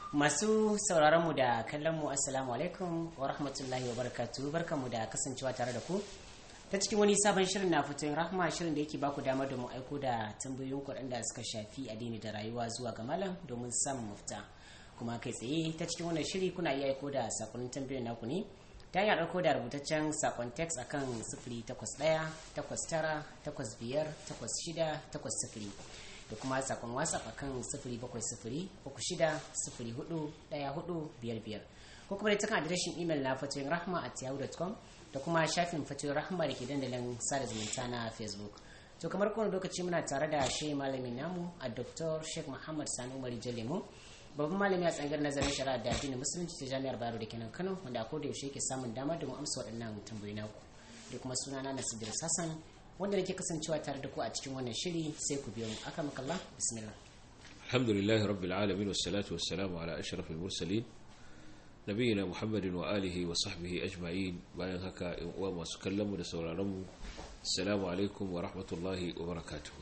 masu sauraron mu da kallon mu assalamu alaikum wa rahmatullahi wa barakatuh barkanmu da kasancewa tare da ku ta cikin wani sabon shirin na fitoyin rahma shirin da yake baku damar da mu aiko da tambayoyin kuɗin da suka shafi addini da rayuwa zuwa ga malam domin samun mafita kuma kai tsaye ta cikin wannan shiri kuna iya aiko da sakonnin tambayoyin naku ne ta hanyar ɗauko da rubutaccen sakon text akan sifiri takwas ɗaya takwas tara takwas biyar takwas shida takwas sifiri da kuma sakon whatsapp akan sifiri bakwai sifiri uku shida sifiri hudu ɗaya hudu biyar biyar ko kuma da ta kan adireshin imel na fatoyin rahma at yahoo.com da kuma shafin fatoyin rahma da ke dandalin sada zumunta na facebook to kamar kowane lokaci muna tare da shi malamin namu a dr sheikh muhammad sani umar jalemu babban malami a tsangar nazarin shari'a da addinin musulunci ta jami'ar bayero da kenan kano wanda a koda yaushe yake samun damar da mu amsa waɗannan tambayoyi naku da kuma sunana na sidir sassan wanda nake kasancewa tare da ku a cikin wannan shiri sai ku biyo mu aka makalla bismillah alhamdulillahi rabbil alamin wassalatu wassalamu ala ashrafil mursalin nabiyina muhammadin wa alihi wa sahbihi ajma'in bayan haka in uwa masu kallon mu da sauraron mu assalamu alaikum wa rahmatullahi wa barakatuh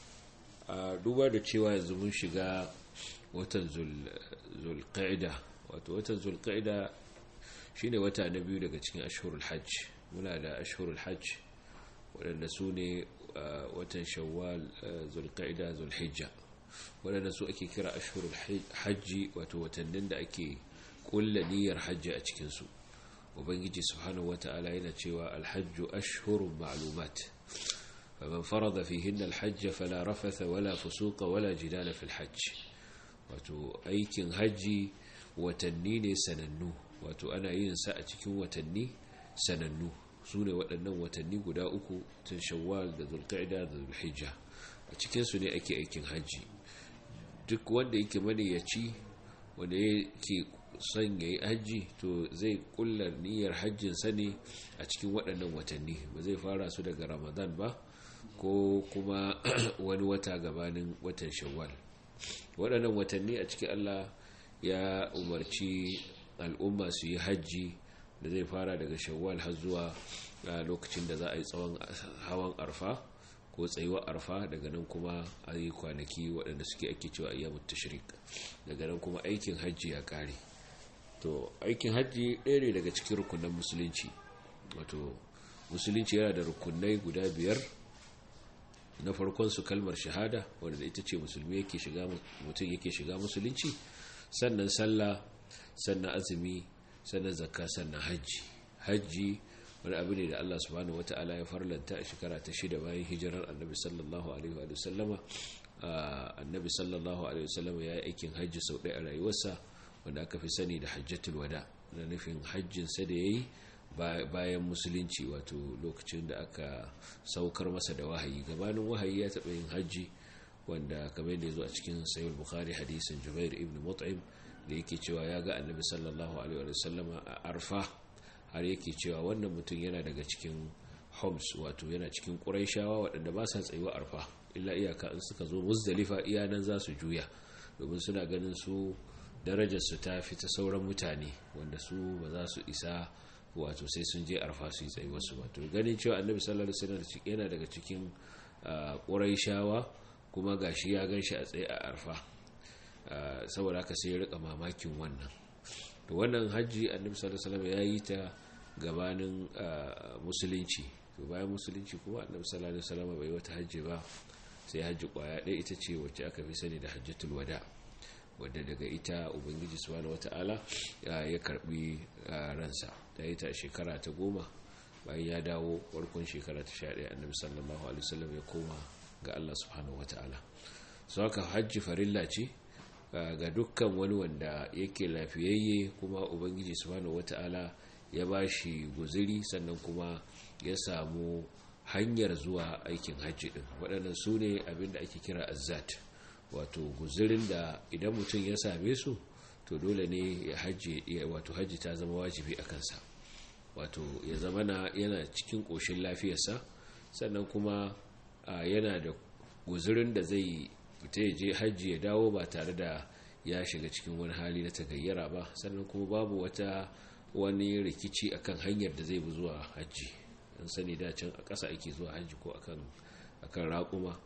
a duba da cewa yanzu mun shiga watan zulqa'ida wato watan zulqa'ida shine wata na biyu daga cikin ashhurul hajj muna da ashhurul hajj waɗanda su ne watan shawwal zulqa'ida zulhijja waɗanda su ake kira ashhurul hajji wato watannin da ake kulla niyyar hajji a cikinsu ubangiji subhanahu wata'ala yana cewa alhajju ashhurun ma'lumat faman farada fihinna alhajj fala rafatha wala fusuqa wala jidala fil hajj wato aikin hajji watanni ne sanannu wato ana yin sa a cikin watanni sanannu su ne waɗannan watanni guda uku tun shawwal da zulqa'ida da zulhijja a cikinsu ne ake aikin hajji duk wanda yake maniyaci wanda yake son ya yi hajji to zai kulla niyyar hajjinsa ne a cikin waɗannan watanni ba zai fara su daga ramadan ba ko kuma wani wata gabanin watan shawwal waɗannan watanni a cikin allah ya umarci al'umma su yi hajji da zai fara daga shawwal har zuwa lokacin da za a yi tsawon hawan arfa ko tsayuwar arfa daga nan kuma a yi kwanaki waɗanda suke ake cewa ayyamut tashrik daga nan kuma aikin hajji ya ƙare to aikin hajji ɗaya ne daga cikin rukunan musulunci wato musulunci yana da rukunai guda biyar na farkon su kalmar shahada wanda ita ce musulmi yake shiga mutum yake shiga musulunci sannan sallah sannan azumi sannan zakka sannan hajji hajji wani abu ne da Allah subhanahu wata'ala ya farlanta a shekara ta shida bayan hijirar annabi sallallahu alaihi wa sallama annabi sallallahu alaihi wa sallama ya yi aikin hajji sau ɗaya a rayuwarsa wanda aka fi sani da hajjatul wada na nufin hajjinsa da ya yi bayan musulunci wato lokacin da aka saukar masa da wahayi gabanin wahayi ya taɓa yin hajji wanda kamar da ya zo a cikin sayul bukhari hadisin jubair ibn mut'im da yake cewa ya ga annabi sallallahu alaihi wa sallama a arfa har yake cewa wannan mutum yana daga cikin homs wato yana cikin ƙuraishawa waɗanda ba sa tsayuwa arfa illa iyaka in suka zo muzdalifa iya nan za su juya domin suna ganin su darajarsu ta fi ta sauran mutane wanda su ba za su isa wato sai sun je arfa su yi tsayuwarsu wato ganin cewa annabi sallallahu alaihi wasallam yana daga cikin ƙuraishawa kuma gashi ya gan shi a tsaye a arfa saboda haka sai ya rika mamakin wannan to wannan hajji annabi sallallahu alaihi wasallam ya yi ta gabanin musulunci to bayan musulunci kuma annabi sallallahu alaihi wasallam bai wata hajji ba sai hajji kwaya ɗaya ita ce wacce aka fi sani da hajjatul wada wadda daga ita ubangiji subhanahu wata'ala ya karbi ransa ta yi ta shekara ta goma bayan ya dawo farkon shekara ta sha ɗaya annabi sallallahu alaihi wasallam ya koma ga Allah subhanahu wata'ala so haka hajji farilla ce ga dukkan wani wanda yake lafiyayye kuma ubangiji subhanahu wata'ala ya ba shi guziri sannan kuma ya samu hanyar zuwa aikin hajji din waɗannan su ne abinda ake kira azzat wato guzirin da idan mutum ya same su to dole ne ya hajji wato hajji ta zama wajibi a kansa wato ya zama na yana cikin ƙoshin lafiyarsa sannan kuma yana da guzirin da zai fita ya je hajji ya dawo ba tare da ya shiga cikin wani hali na tagayyara ba sannan kuma babu wata wani rikici akan hanyar da zai bi zuwa hajji an sani da can a ƙasa ake zuwa hajji ko akan akan raƙuma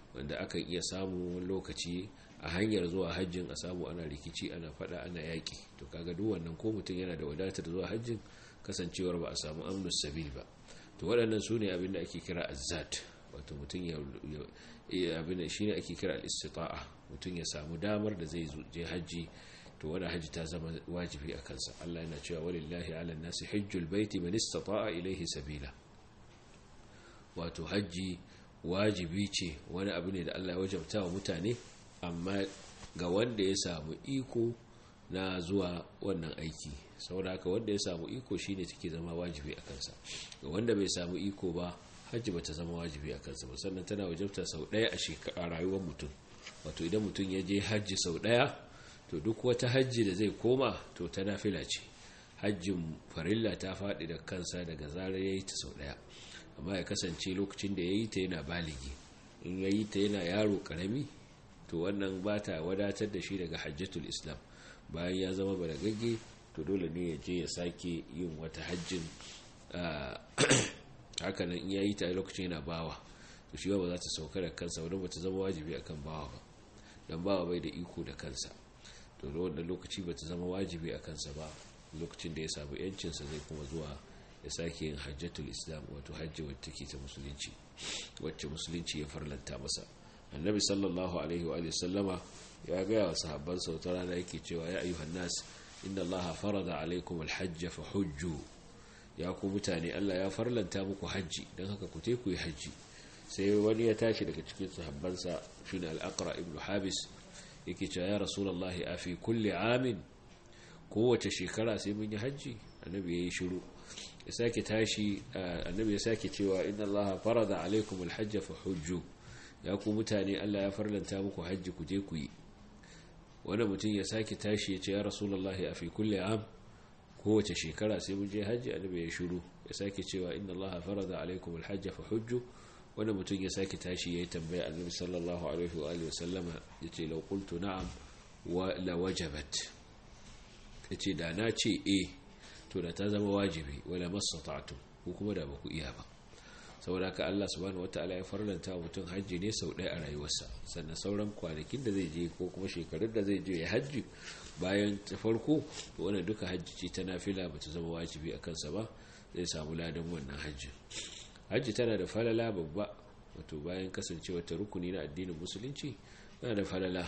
wanda akan iya samu wani lokaci a hanyar zuwa hajjin a samu ana rikici ana fada ana yaƙi to kaga duk wannan ko mutum yana da wadatar zuwa hajjin kasancewar ba a samu amnus sabil ba to waɗannan su ne abin da ake kira azzat wato mutum ya abin da shine ake kira al-istita'a mutum ya samu damar da zai je hajji to wani hajji ta zama wajibi a kansa Allah yana cewa walillahi ala nasi hajjul baiti man istata'a ilayhi sabila wato hajji wajibi ce wani abu ne da Allah ya wajabta wa mutane amma ga wanda ya samu iko na zuwa wannan aiki saboda haka wanda ya samu iko shine take zama wajibi a kansa ga wanda bai samu iko ba hajji bata zama wajibi a kansa ba sannan tana wajabta sau ɗaya a shekara rayuwar mutum wato idan mutum ya je hajji sau ɗaya to duk wata hajji da zai koma to ta nafila ce hajjin farilla ta faɗi da kansa daga zarar ya yi ta sau ɗaya amma ya kasance lokacin da ya yi ta yana baligi in ya yi ta yana yaro ƙarami to wannan ba ta wadatar da shi daga hajjatul islam bayan ya zama balagagge to dole ne ya je ya sake yin wata hajjin hakanan in ya yi ta lokacin yana bawa to shi ba za ta sauka da kansa wadda ba ta zama wajibi akan bawa ba don bawa bai da iko da kansa to da wannan lokaci ba ta zama wajibi a kansa ba lokacin da ya samu yancinsa zai kuma zuwa ya sake yin hajjatul islam wato hajji wacce take ta musulunci wacce musulunci ya farlanta masa annabi sallallahu alaihi wa sallama ya gaya wa sahabban sautar rana yake cewa ya ayyuhan nas inna allaha farada alaikum alhajj fa hujju ya ku mutane Allah ya farlanta muku hajji don haka ku te ku yi hajji sai wani ya tashi daga cikin sahabbansa shine al-aqra ibn habis yake cewa ya rasulullahi a fi kulli amin kowace shekara sai mun yi hajji annabi yayi shiru ya sake tashi annabi ya sake cewa inna allaha farada alaikum alhajj fa hujju ya ku mutane Allah ya farlanta muku hajji ku je ku yi wani mutum ya sake tashi ya ce ya rasulullahi a fi kulli am kowace shekara sai mun je hajji annabi ya shiru ya sake cewa inna allaha farada alaikum alhajj fa hujju wani mutum ya sake tashi ya yi tambaya annabi sallallahu alaihi wa alihi wasallama ya ce lau qultu na'am wa la wajabat ya ce da na ce e to da ta zama wajibi wala mastata'tu ko kuma da baku iya ba saboda haka Allah subhanahu wataala ya farlanta wa mutum hajji ne sau ɗaya a rayuwarsa sannan sauran kwanakin da zai je ko kuma shekarun da zai je ya hajji bayan ta farko to wannan duka hajji ce ta nafila ba ta zama wajibi a kansa ba zai samu ladan wannan hajji hajji tana da falala babba wato bayan kasancewa ta rukuni na addinin musulunci tana da falala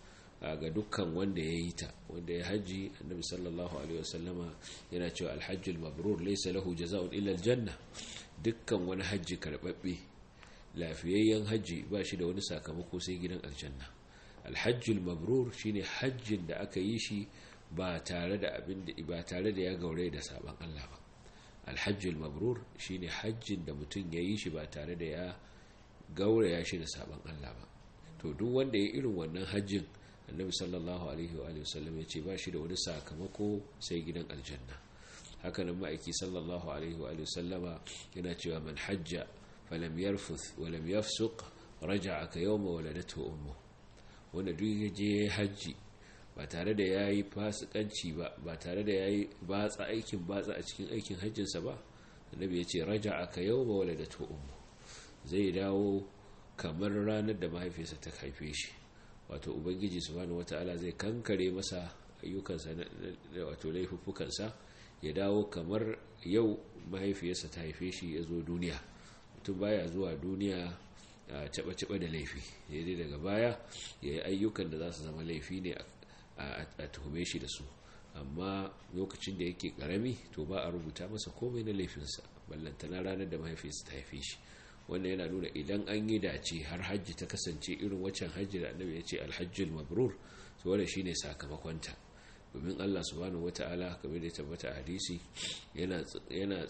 ga dukkan wanda ya yi ta wanda ya hajji annabi sallallahu alaihi wasallama yana cewa alhajjul mabrur laysa lahu jazaa'un illa aljanna dukkan wani hajji karbabbe lafiyayyen hajji ba shi da wani sakamako sai gidan aljanna alhajjul mabrur shine hajjin da aka yi shi ba tare da abin da ba tare da ya gaure da saban Allah ba alhajjul mabrur shine hajjin da mutum ya yi shi ba tare da ya gauraya shi da saban Allah ba to duk wanda ya irin wannan hajjin annabi sallallahu alaihi wa sallam ya ce ba shi da wani sakamako sai gidan aljanna haka nan ma'aiki sallallahu alaihi wa sallama yana cewa man hajja falam yarfuth wa lam yafsuq raja'a ka yawma waladatu ummu wanda duk ya je hajji ba tare da yayi fasikanci ba ba tare da yayi batsa aikin batsa a cikin aikin hajjinsa ba annabi ya ce raja'a ka yawma waladatu ummu zai dawo kamar ranar da mahaifiyarsa ta haife shi wato ubangiji subhanahu wataala zai kankare masa ayyukansa wato laifuffukansa ya dawo kamar yau mahaifiyarsa ta haife shi ya zo duniya mutum baya zuwa duniya a caba-caba da laifi daidai daga baya ya yi ayyukan da za su zama laifi ne a tuhume shi da su amma lokacin da yake karami to ba a rubuta masa komai na laifinsa ballantana ranar da mahaifiyarsa ta haife shi wanda yana nuna idan an yi dace har hajji ta kasance irin waccan hajji da annabi ya ce alhajjul mabrur to wanda shine sakamakonta domin Allah subhanahu wata'ala kamar da tabbata a hadisi yana yana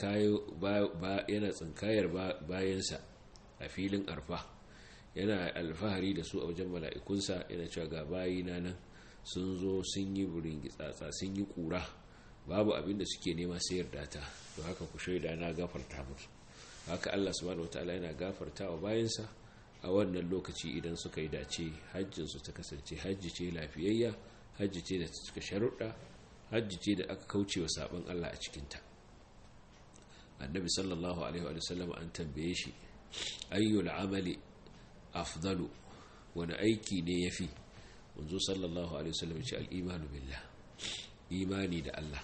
yana tsinkayar bayansa a filin arfa yana alfahari da su a wajen mala'ikunsa yana cewa ga bayina nan sun zo sun yi burin gitsatsa sun yi kura babu abin da suke nema sai yarda ta to haka ku shaida na gafarta musu haka Allah subhanahu wataala yana gafarta wa bayansa a wannan lokaci idan suka yi dace hajjinsu ta kasance hajji ce lafiyayya hajji ce da suka sharuɗa hajji ce da aka kauce wa sabon Allah a cikinta annabi sallallahu alaihi wa sallam an tambaye shi ayyul amali afdalu wani aiki ne yafi manzo sallallahu alaihi wasallam ya ce al-imanu billah imani da Allah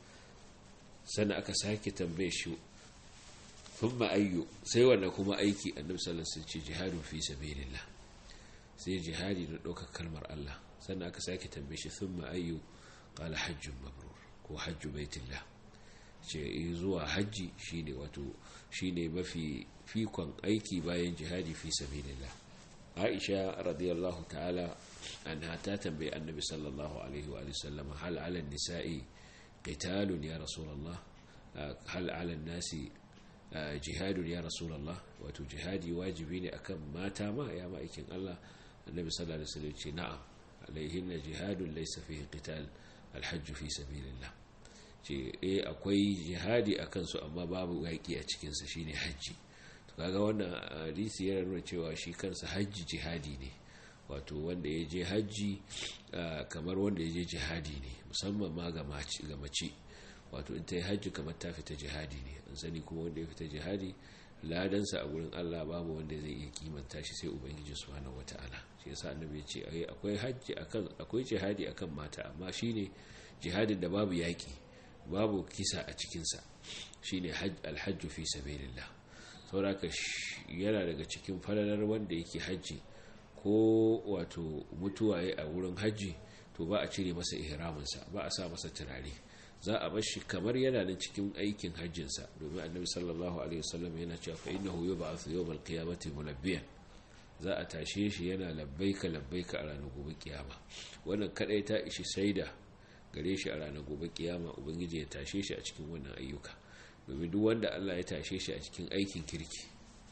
sannan aka sake tambaye shi thumma ayyu sai wanda kuma aiki annabi sallallahu alaihi wasallam ce jihadun fi sabilillah sai jihadi da ɗaukar kalmar Allah sannan aka sake tambaye shi thumma ayyu qala hajjun mabrur ko hajju baitillah ce zuwa hajji shine wato shine mafi fikon aiki bayan jihadi fi sabilillah Aisha radiyallahu ta'ala anha ta tambaye annabi sallallahu alaihi wa sallam hal 'ala an-nisa'i qitalun ya rasulullah hal 'ala an-nasi jihadun ya rasulullah wato jihadi wajibi ne akan mata ma ya ma'aikin Allah annabi sallallahu alaihi wasallam ce na'am alaihinna jihadun laysa fihi qital al-hajj fi sabilillah ce eh akwai jihadi akan su amma babu yaki a cikin sa shine hajji to kaga wannan hadisi yana nuna cewa shi kansa hajji jihadi ne wato wanda ya je hajji kamar wanda ya je jihadi ne musamman ma ga mace wato in ta yi hajji kamar ta fita jihadi ne an sani kuma wanda ya fita jihadi ladansa a gurin Allah babu wanda zai iya kimanta shi sai ubangiji subhanahu wataala shi yasa annabi ya ce akwai hajji akan akwai jihadi akan mata amma shine jihadin da babu yaki babu kisa a cikin sa shine alhajju fi sabilillah saboda yana daga cikin falalar wanda yake hajji ko wato mutuwa a wurin hajji to ba a cire masa ihraminsa ba a sa masa turare za a bar shi kamar yana nan cikin aikin hajjinsa domin annabi sallallahu alaihi wasallam yana cewa fa innahu yub'athu yawmal qiyamati mulabbiyan za a tashe shi yana labbaika labbaika a ranar gobe kiyama wannan kadai ta ishi saida gare shi a ranar gobe kiyama ubangiji ya tashe shi a cikin wannan ayyuka domin duk wanda Allah ya tashe shi a cikin aikin kirki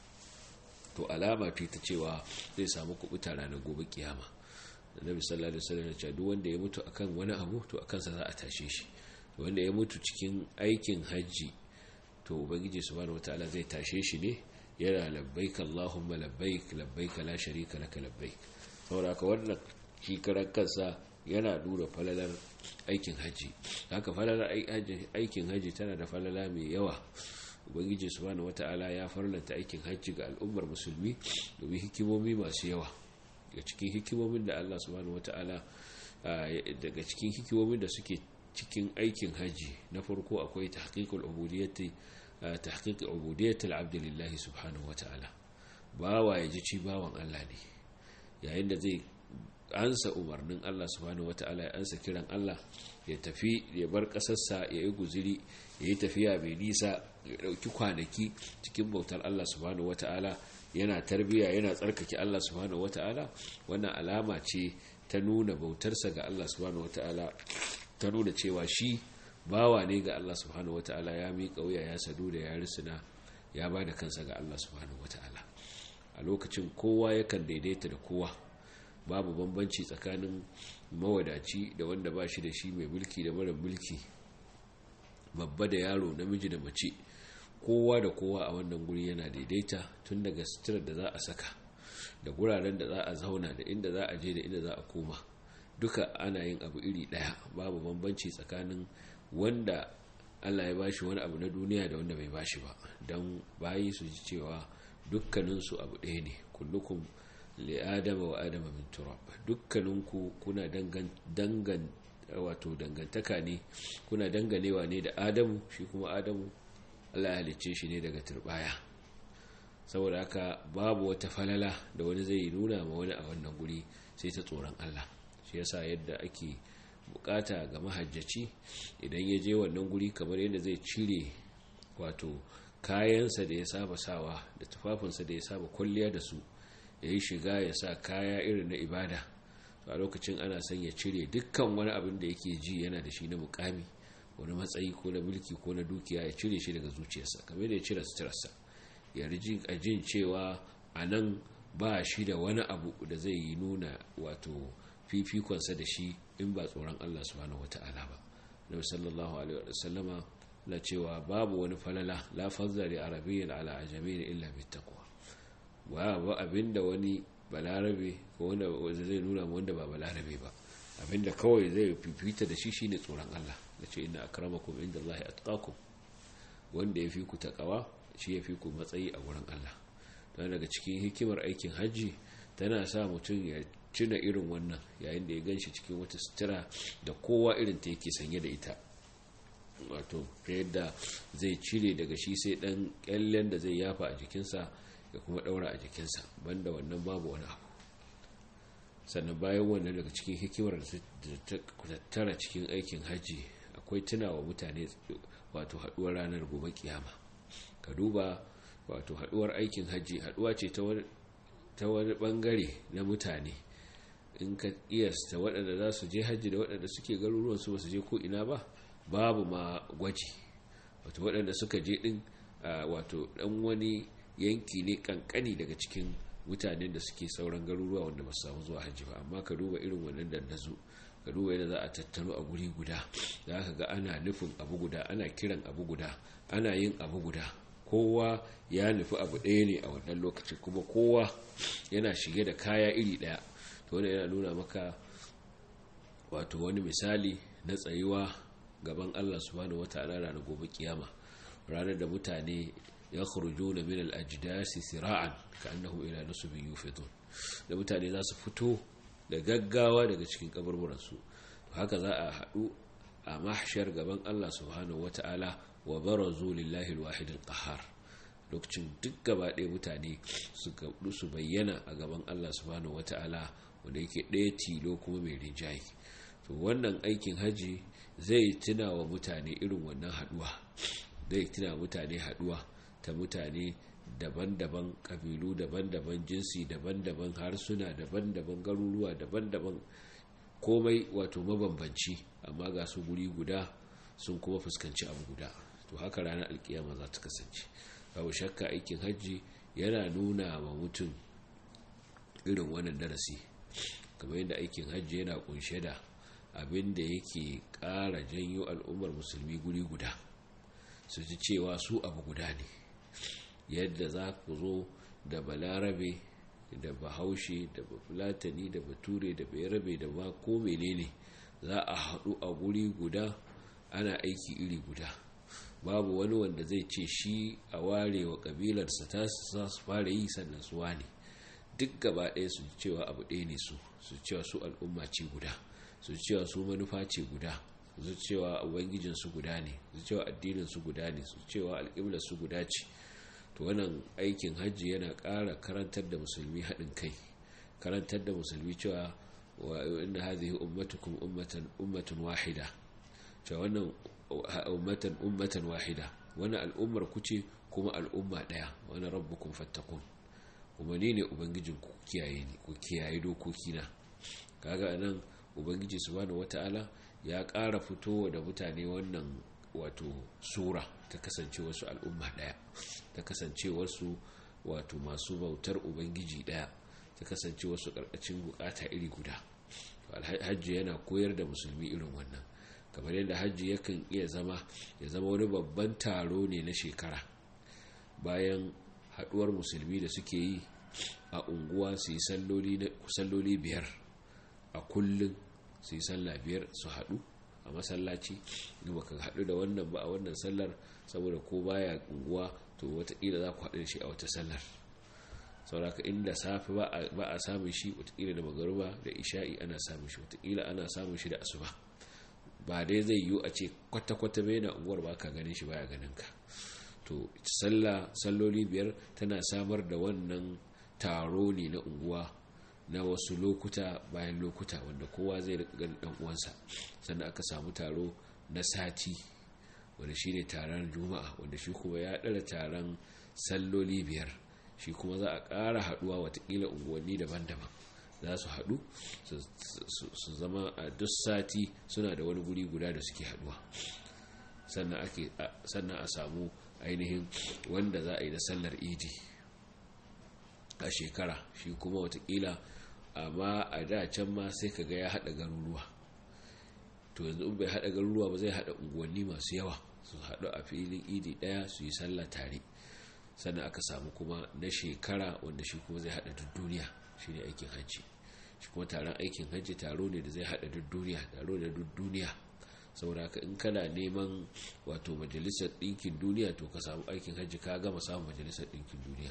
to alama ce ta cewa zai samu kubuta ranar gobe kiyama annabi sallallahu alaihi wasallam ya ce duk wanda ya mutu akan wani abu to akan sa za a tashe shi wanda ya mutu cikin aikin hajji to ubangiji subhanahu wataala zai tashe shi ne yana labbaik allahumma labbaik labbaik la sharika laka labbaik saboda haka wannan shi karan kansa yana nuna falalar aikin hajji haka falalar aikin hajji tana da falala mai yawa ubangiji subhanahu wataala ya farlanta aikin hajji ga al'ummar musulmi domin hikimomi masu yawa daga cikin hikimomin da Allah subhanahu wataala daga cikin hikimomin da suke cikin aikin haji na farko akwai tahqiqul ubudiyyati tahqiq ubudiyyati al-abd lillahi subhanahu wata'ala bawa ya ji ci bawan Allah ne yayin da zai ansa umarnin Allah subhanahu wata'ala ya ansa kiran Allah ya tafi ya bar kasarsa ya yi guziri ya yi tafiya mai nisa ya dauki kwanaki cikin bautar Allah subhanahu wata'ala yana tarbiya yana tsarkake Allah subhanahu wata'ala wannan alama ce ta nuna bautarsa ga Allah subhanahu wata'ala ta nuna cewa shi bawa ne ga Allah subhanahu wata'ala ya miƙa wuya ya sadu da ya risina ya ba da kansa ga Allah subhanahu wata'ala a lokacin kowa yakan daidaita da kowa babu bambanci tsakanin mawadaci da wanda ba shi da shi mai mulki da mara mulki babba da yaro namiji da mace kowa da kowa a wannan guri yana daidaita tun daga suturar da za a saka da guraren da za a zauna da inda za a je da inda za a koma duka ana yin abu iri daya babu bambanci tsakanin wanda Allah ya bashi wani abu na duniya da wanda bai bashi ba don bayi su ji cewa dukkaninsu abu ɗaya ne kullukum li adama wa adama min turab dukkaninku kuna dangan wato dangantaka ne kuna danganewa ne da adamu shi kuma adamu Allah ya halicce shi ne daga turbaya saboda haka babu wata falala da wani zai nuna ma wani a wannan guri sai ta tsoron Allah shi yasa yadda ake bukata ga mahajjaci idan ya je wannan guri kamar yadda zai cire wato kayansa da ya saba sawa da tufafinsa da ya saba kwalliya da su ya yi shiga ya sa kaya irin na ibada a lokacin ana son ya cire dukkan wani abin da yake ji yana da shi na mukami wani matsayi ko na mulki ko na dukiya ya cire shi daga zuciyarsa kamar da ya cire suturarsa ya riji a jin cewa a nan ba shi da wani abu da zai yi nuna wato fifikonsa da shi in ba tsoron Allah subhanahu wata'ala ba nabi sallallahu alaihi wa sallama na cewa babu wani falala la fadla li arabiyyin ala ajamiyyin illa bittaqwa wa ba abinda wani balarabe ko wanda zai nuna wanda ba balarabe ba abinda kawai zai fifita da shi shine tsoron Allah da ce inna akramakum indallahi atqakum wanda ya fi ku takawa shi ya fi ku matsayi a wurin Allah don daga cikin hikimar aikin hajji tana sa mutum ya cina irin wannan yayin da ya ganshi cikin wata sutura da kowa irin ta yake sanye da ita wato ta yadda zai cire daga shi sai dan kyallen da zai yafa a jikinsa ya kuma daura a jikinsa banda wannan babu wani abu sannan bayan wannan daga cikin hikimar da ta tattara cikin aikin hajji akwai tunawa mutane wato haduwar ranar gobe kiyama ka duba wato haduwar aikin hajji haduwa ce ta wani bangare na mutane in ka iyasta waɗanda za su je hajji da waɗanda suke garuruwan su ba su je ko ina ba babu ma gwaji wato waɗanda suka je ɗin wato ɗan wani yanki ne kankani daga cikin mutanen da suke sauran garuruwa wanda ba su samu zuwa hajji ba amma ka duba irin wannan dandazo ka duba yadda za a tattaro a guri guda za ka ga ana nufin abu guda ana kiran abu guda ana yin abu guda kowa ya nufi abu ɗaya ne a wannan lokacin kuma kowa yana shige da kaya iri ɗaya to wani yana nuna maka wato wani misali na tsayuwa gaban allah subhanahu wata'ala ranar gobe kiyama ranar da mutane ya khuruju na min al-ajdasi sira'an ka annahu ila nusubin yufidun da mutane za su fito da gaggawa daga cikin kaburburansu haka za a haɗu a mahshar gaban Allah subhanahu wata'ala wa barazu lillahi al-wahid al-qahhar lokacin duk gaba ɗaya mutane su gabu su bayyana a gaban Allah subhanahu wata'ala wanda yake ɗaya tilo kuma mai rinjaye to wannan aikin haji zai tuna wa mutane irin wannan haɗuwa zai tuna mutane haɗuwa ta mutane daban-daban ƙabilu daban-daban jinsi daban-daban harsuna daban-daban garuruwa daban-daban komai wato mabambanci amma ga su guri guda sun kuma fuskanci abu guda to haka ranar alkiyama za ta kasance babu shakka aikin hajji yana nuna wa mutum irin wannan darasi kamar yadda aikin hajji yana kunshe da abin da yake ƙara janyo al'ummar musulmi guri guda su ji cewa su abu guda ne yadda za ku zo da balarabe da bahaushe da bafulatani da bature da bayarabe da ba ko menene za a haɗu a guri guda ana aiki iri guda babu wani wanda zai ce shi a ware wa ƙabilarsa ta su fara yi sannan su wane duk gaba ɗaya su cewa abu ɗaya ne su su cewa su al'umma ce guda su cewa su manufa ce guda su cewa ubangijin su guda ne su cewa addinin su guda ne su cewa alƙiblar su guda ce to wannan aikin hajji yana ƙara karantar da musulmi haɗin kai karantar da musulmi cewa wa inna hadhihi ummatukum ummatan ummatun wahida cewa wannan ummatan ummatan wahida wannan al'ummar ku ce kuma al'umma ɗaya wani rabbukum fattakun kuma ni ne ubangijin ku kiyaye ni ku kiyaye dokoki na kaga nan ubangiji subhanahu wata'ala ya ƙara fitowa da mutane wannan wato sura ta kasance wasu al'umma ɗaya ta kasance wasu wato masu bautar ubangiji ɗaya ta kasance wasu ƙarƙashin bukata iri guda hajji yana koyar da musulmi irin wannan kamar yadda hajji yakan iya zama ya zama wani babban taro ne na shekara bayan haɗuwar musulmi da suke yi a unguwa su yi salloli biyar a kullum su yi sallah biyar su haɗu a masallaci ba ka haɗu da wannan ba a wannan sallar saboda ko baya unguwa to watakila za ku haɗu da shi a wata sallar sauraka inda safi ba a samun shi watakila da magaruba da isha'i ana samun shi watakila ana samun shi da asuba ba dai zai yiwu a ce kwata-kwata bai na unguwar ba ka ganin shi baya ganin ka to sallah salloli biyar tana samar da wannan taro ne na unguwa na wasu lokuta bayan lokuta wanda kowa zai rika ganin dan uwansa sannan aka samu taro na sati wanda shine taron juma'a wanda shi kuma ya dara taron salloli biyar shi kuma za a ƙara haɗuwa watakila unguwanni daban-daban za su haɗu su zama a duk sati suna da wani guri guda da suke haɗuwa sannan a samu ainihin wanda za a yi da sallar idi a shekara shi kuma watakila amma a da can ma sai ka ga ya haɗa garuruwa to yanzu in bai haɗa garuruwa ba zai haɗa unguwanni masu yawa su haɗu a filin idi ɗaya su yi sallah tare sannan aka samu kuma na shekara wanda shi kuma zai haɗa duk duniya shi ne aikin hajji shi kuma taron aikin hajji taro ne da zai haɗa duk duniya taro da duk duniya saboda haka in kana neman wato majalisar ɗinkin duniya to ka samu aikin hajji ka gama samun majalisar ɗinkin duniya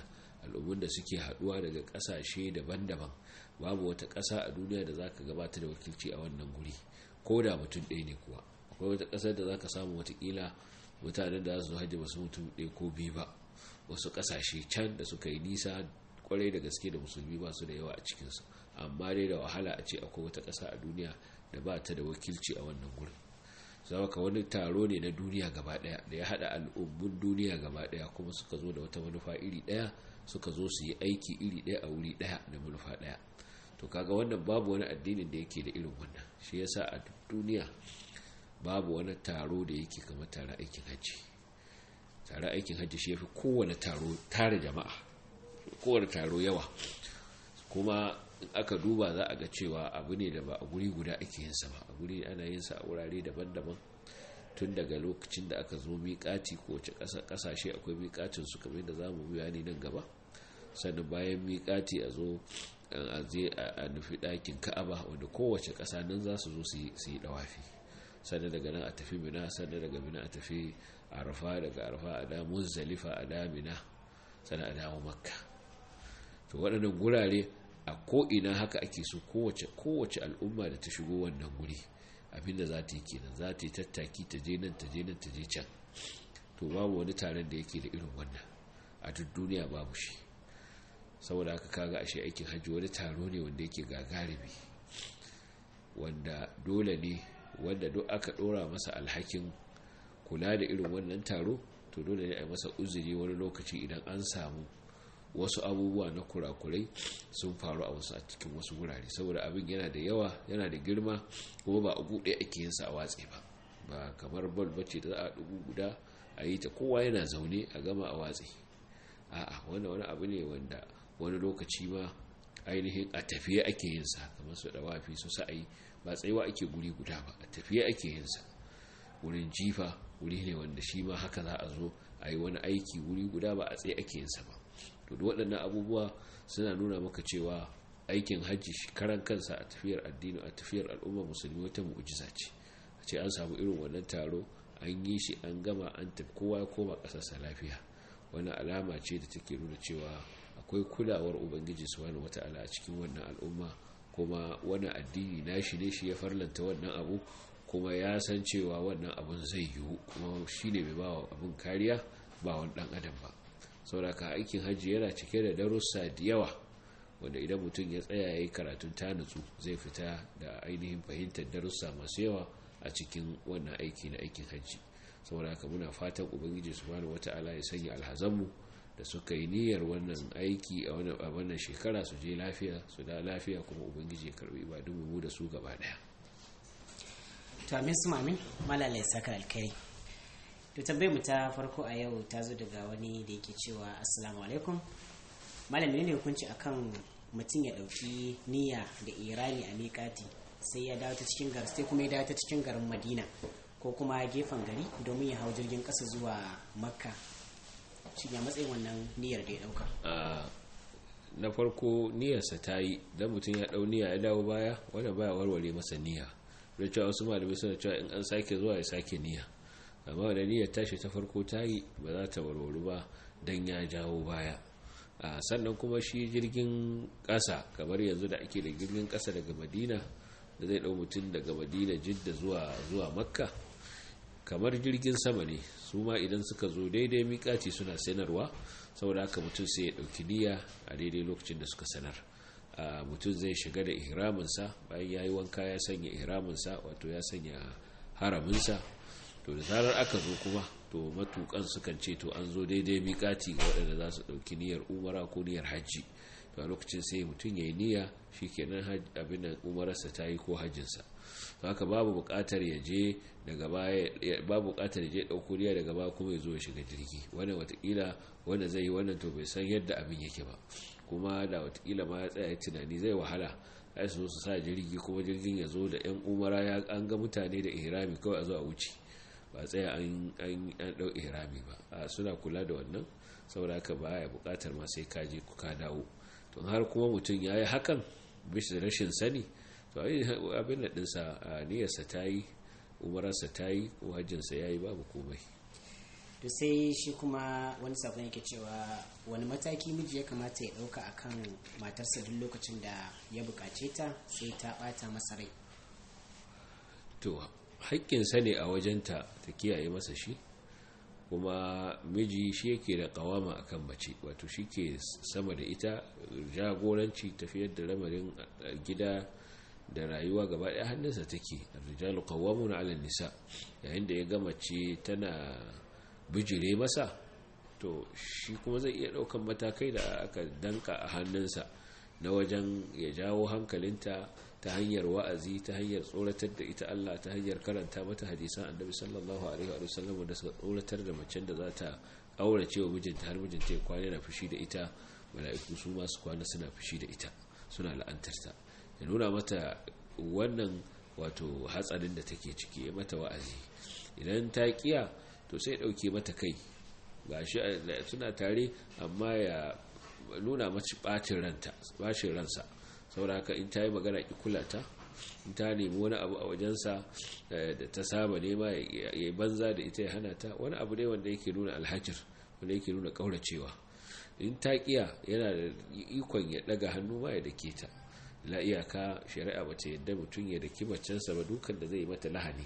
al'ummun da suke haduwa daga kasashe daban-daban babu wata ƙasa a duniya da zaka gabata da wakilci a wannan guri ko da mutum ɗaya ne kuwa akwai wata ƙasar da zaka samu watakila mutanen da za su hajji basu mutum ɗaya ko biyu ba wasu ƙasashe can da suka yi nisa kwarai da gaske da musulmi ba su da yawa a cikinsu amma dai da wahala a ce akwai wata ƙasa a duniya da ba ta da wakilci a wannan gurin zama ka wani taro ne na duniya gaba daya da ya hada al'ummun duniya gaba daya kuma suka zo da wata manufa iri daya suka zo su yi aiki iri daya a wuri daya da manufa daya to kaga wannan babu wani addinin da yake da irin wannan shi yasa a duniya babu wani taro da yake kamar tare aikin hajji tare aikin hajji shi yafi kowane taro tare jama'a kowane taro yawa kuma in aka duba za a ga cewa abu ne da ba a guri guda ake yin sa ba a guri ana yin sa a wurare daban-daban tun daga lokacin da aka zo miƙati ko wace ƙasashe akwai miƙatin su kamar da zamu bayani nan gaba sannan bayan miƙati a zo a je a nufi ɗakin ka'aba wanda kowace ƙasa nan za su zo su yi ɗawafi sannan daga nan a tafi mina sannan daga mina a tafi arafa daga arafa a da muzdalifa a da mina sannan a dawo makka to waɗannan gurare a ko'ina haka ake so kowace kowace al'umma da ta shigo wannan guri abinda za ta yi kenan za ta yi tattaki ta je nan ta je nan ta je can to babu wani taron da yake da irin wannan a duk duniya babu shi saboda haka kaga ashe aikin hajji wani taro ne wanda yake gagarumi wanda dole ne wanda duk aka dora masa alhakin kula da irin wannan taro to dole ne a masa uzuri wani lokaci idan an samu wasu abubuwa na kurakurai sun faru a wasu a cikin wasu wurare saboda abin yana da yawa yana da girma kuma ba a buɗe ake yin sa a watse ba ba kamar bal bace da za a dubu guda a yi ta kowa yana zaune a gama a watse a'a wani wani abu ne wanda wani lokaci ma ainihin a tafiye ake yin sa kamar su dawafi su sa'ayi ba tsayuwa ake guri guda ba a tafiye ake yin sa wurin jifa wuri ne wanda shi ma haka za a zo a yi wani aiki wuri guda ba a tsaye ake yin sa ba to da waɗannan abubuwa suna nuna maka cewa aikin hajji karan kansa a tafiyar addini a tafiyar al'umma musulmi wata mu'jiza ce a ce an samu irin wannan taro an yi shi an gama an tafi kowa ya koma ƙasarsa lafiya wannan alama ce da take nuna cewa akwai kulawar ubangiji subhanahu wata'ala a cikin wannan al'umma kuma wani addini nashi ne shi ya farlanta wannan abu kuma ya san cewa wannan abun zai yiwu kuma shine mai bawa abun kariya ba wani dan adam ba sauraka aikin hajji yana cike da darussa da yawa wanda idan mutum ya tsaya ya yi karatun ta nutsu zai fita da ainihin fahimtar darussa masu yawa a cikin wannan aiki na aikin hajji sauraka muna fatan ubangiji subhanahu wata'ala ya sanya alhazanmu da suka yi niyyar wannan aiki a wannan shekara su je lafiya su da lafiya kuma ubangiji ya karbi ibadun mu da su gaba daya to amin su amin malalai saka alkai to tambayar mu ta farko a yau ta zo daga wani da yake cewa assalamu alaikum malami ne hukunci akan mutum ya dauki niyya da irani a miƙati sai ya dawo ta cikin gar sai kuma ya dawo ta cikin garin madina ko kuma gefen gari domin ya hau jirgin ƙasa zuwa makka shi ya matsayin wannan niyyar da ya dauka na farko niyyarsa ta yi don mutum ya dau niyya ya dawo baya wanda baya warware masa niyya da cewa wasu malamai suna cewa in an sake zuwa ya sake niyya amma da niyyar tashi ta farko ta yi ba za ta warwaru ba don ya jawo baya sannan kuma shi jirgin ƙasa kamar yanzu da ake da jirgin ƙasa daga madina da zai ɗau mutum daga madina jidda zuwa zuwa makka kamar jirgin sama ne su ma idan suka zo daidai miƙaci suna sanarwa saboda haka mutum sai ya ɗauki niyya a daidai lokacin da suka sanar mutum zai shiga da ihraminsa bayan ya yi wanka ya sanya ihraminsa wato ya sanya haraminsa to da zarar aka zo kuma to matukan sukan ce to an zo daidai miƙati ga waɗanda za su ɗauki niyyar umara ko niyyar hajji to a lokacin sai mutum ya yi niyya shi kenan abin da umararsa ta yi ko hajjinsa to haka babu buƙatar ya je daga baya babu buƙatar ya je ɗauko niyya daga baya kuma ya zo ya shiga jirgi wannan watakila wanda zai yi wannan to bai san yadda abin yake ba kuma da watakila ma ya tsaya tunani zai wahala ai su su sa jirgi kuma jirgin ya zo da yan umara ya an ga mutane da ihrami kawai a zo a wuce ba tsaya an ɗau ihrami ba a suna kula da wannan saboda haka ba ya buƙatar ma sai kaje ka dawo to har kuma mutum ya yi hakan bisa rashin sani to abin da ɗinsa a niyyarsa ta yi umararsa ta yi ko hajjinsa ya yi babu komai to sai shi kuma wani sakon yake cewa wani mataki miji ya kamata ya ɗauka akan matarsa duk lokacin da ya buƙace ta sai ta ɓata masa rai to haƙƙinsa ne a wajenta ta kiyaye masa shi kuma miji shi yake da kawama akan mace wato shi ke sama da ita jagoranci tafiyar da lamarin gida da rayuwa gaba ɗaya hannunsa take rijalu qawwamuna 'ala nisa yayin da ya ga mace tana bijire masa to shi kuma zai iya ɗaukan matakai da aka danka a hannunsa na wajen ya jawo hankalinta ta hanyar wa'azi ta hanyar tsoratar da ita Allah ta hanyar karanta mata hadisan annabi sallallahu alaihi wa sallam da suka tsoratar da macen da za ta aurace wa mijinta har mijinta ya kwana na fushi da ita mala'iku su masu kwana suna fushi da ita suna la'antarta ya nuna mata wannan wato hatsarin da take ciki ya mata wa'azi idan ta kiya to sai dauke mata kai gashi suna tare amma ya nuna mace bacin ranta bacin ransa saboda haka in ta yi magana ki kula ta in ta nemi wani abu a wajensa da ta saba nema ya yi banza da ita ya hana ta wani abu ne wanda yake nuna alhajir wanda yake nuna kauracewa in ta kiya yana da ikon ya daga hannu ma ya dake ta la iyaka shari'a bata yadda mutum ya daki macensa ba dukan da zai mata lahani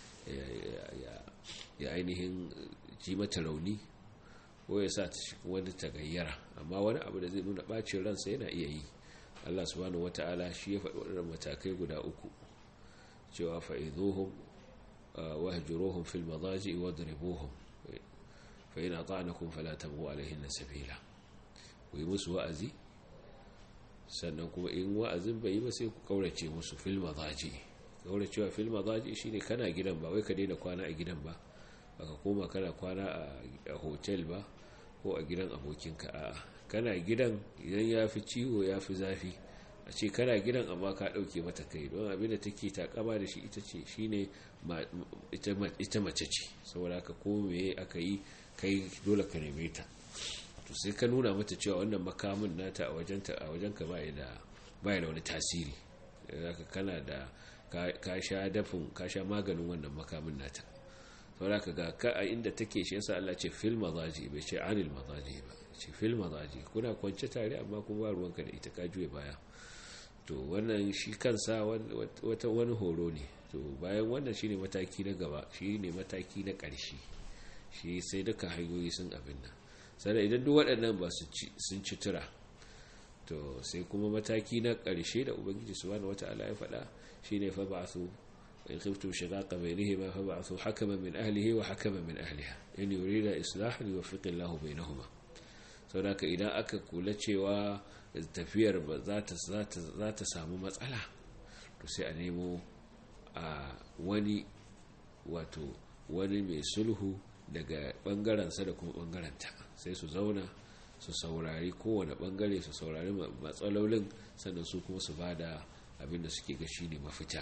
ya ainihin ji mata rauni ko ya sa ta cikin wani tagayyara amma wani abu da zai nuna bacin ransa yana iya yi Allah subhanahu wata'ala shi ya faɗi waɗannan matakai guda uku cewa fa'izuhum wahjuruhum fil madaji wadribuhum fa in ata'nakum fala tabghu alaihin sabila ku yi musu wa'azi sannan kuma in wa'azin bai yi ba sai ku kaurace musu fil madaji kauracewa fil madaji shine kana gidan ba wai ka daina kwana a gidan ba baka koma kana kwana a hotel ba ko a gidan abokinka a'a kana gidan idan ya fi ciwo ya fi zafi a ce kana gidan amma ka ɗauke mata kai don abinda take takama da shi ita ce shine ita mace ce saboda haka ko meye aka yi kai dole ka neme ta to sai ka nuna mata cewa wannan makamin nata a wajenta a wajenka ba da ba da wani tasiri zaka kana da ka sha dafin ka sha maganin wannan makamin nata saboda ka ga ka a inda take shi yasa Allah ce fil mazaji bai ce anil mazaji ba ce fil mazaji kuna kwance tare amma kuma ba ruwanka da ita ka juye baya to wannan shi kansa wata wani horo ne to bayan wannan shine mataki na gaba shine mataki na ƙarshe shi sai duka hanyoyi sun abin nan sannan idan duk waɗannan ba sun ci tura to sai kuma mataki na ƙarshe da ubangiji subhanahu wata'ala ya faɗa shine fa ba'athu in khiftum shiqaqa bainihima fa ba'athu hakaman min ahlihi wa hakaman min ahliha in yurida islahan yuwaffiqu Allahu bainahuma saboda idan aka kula cewa tafiyar ba za ta samu matsala to sai a nemo a wani wato wani mai sulhu daga bangarensa da kuma bangaranta sai su zauna su saurari kowane bangare su saurari matsalolin sannan su kuma su bada abin da suke gashi ne mafita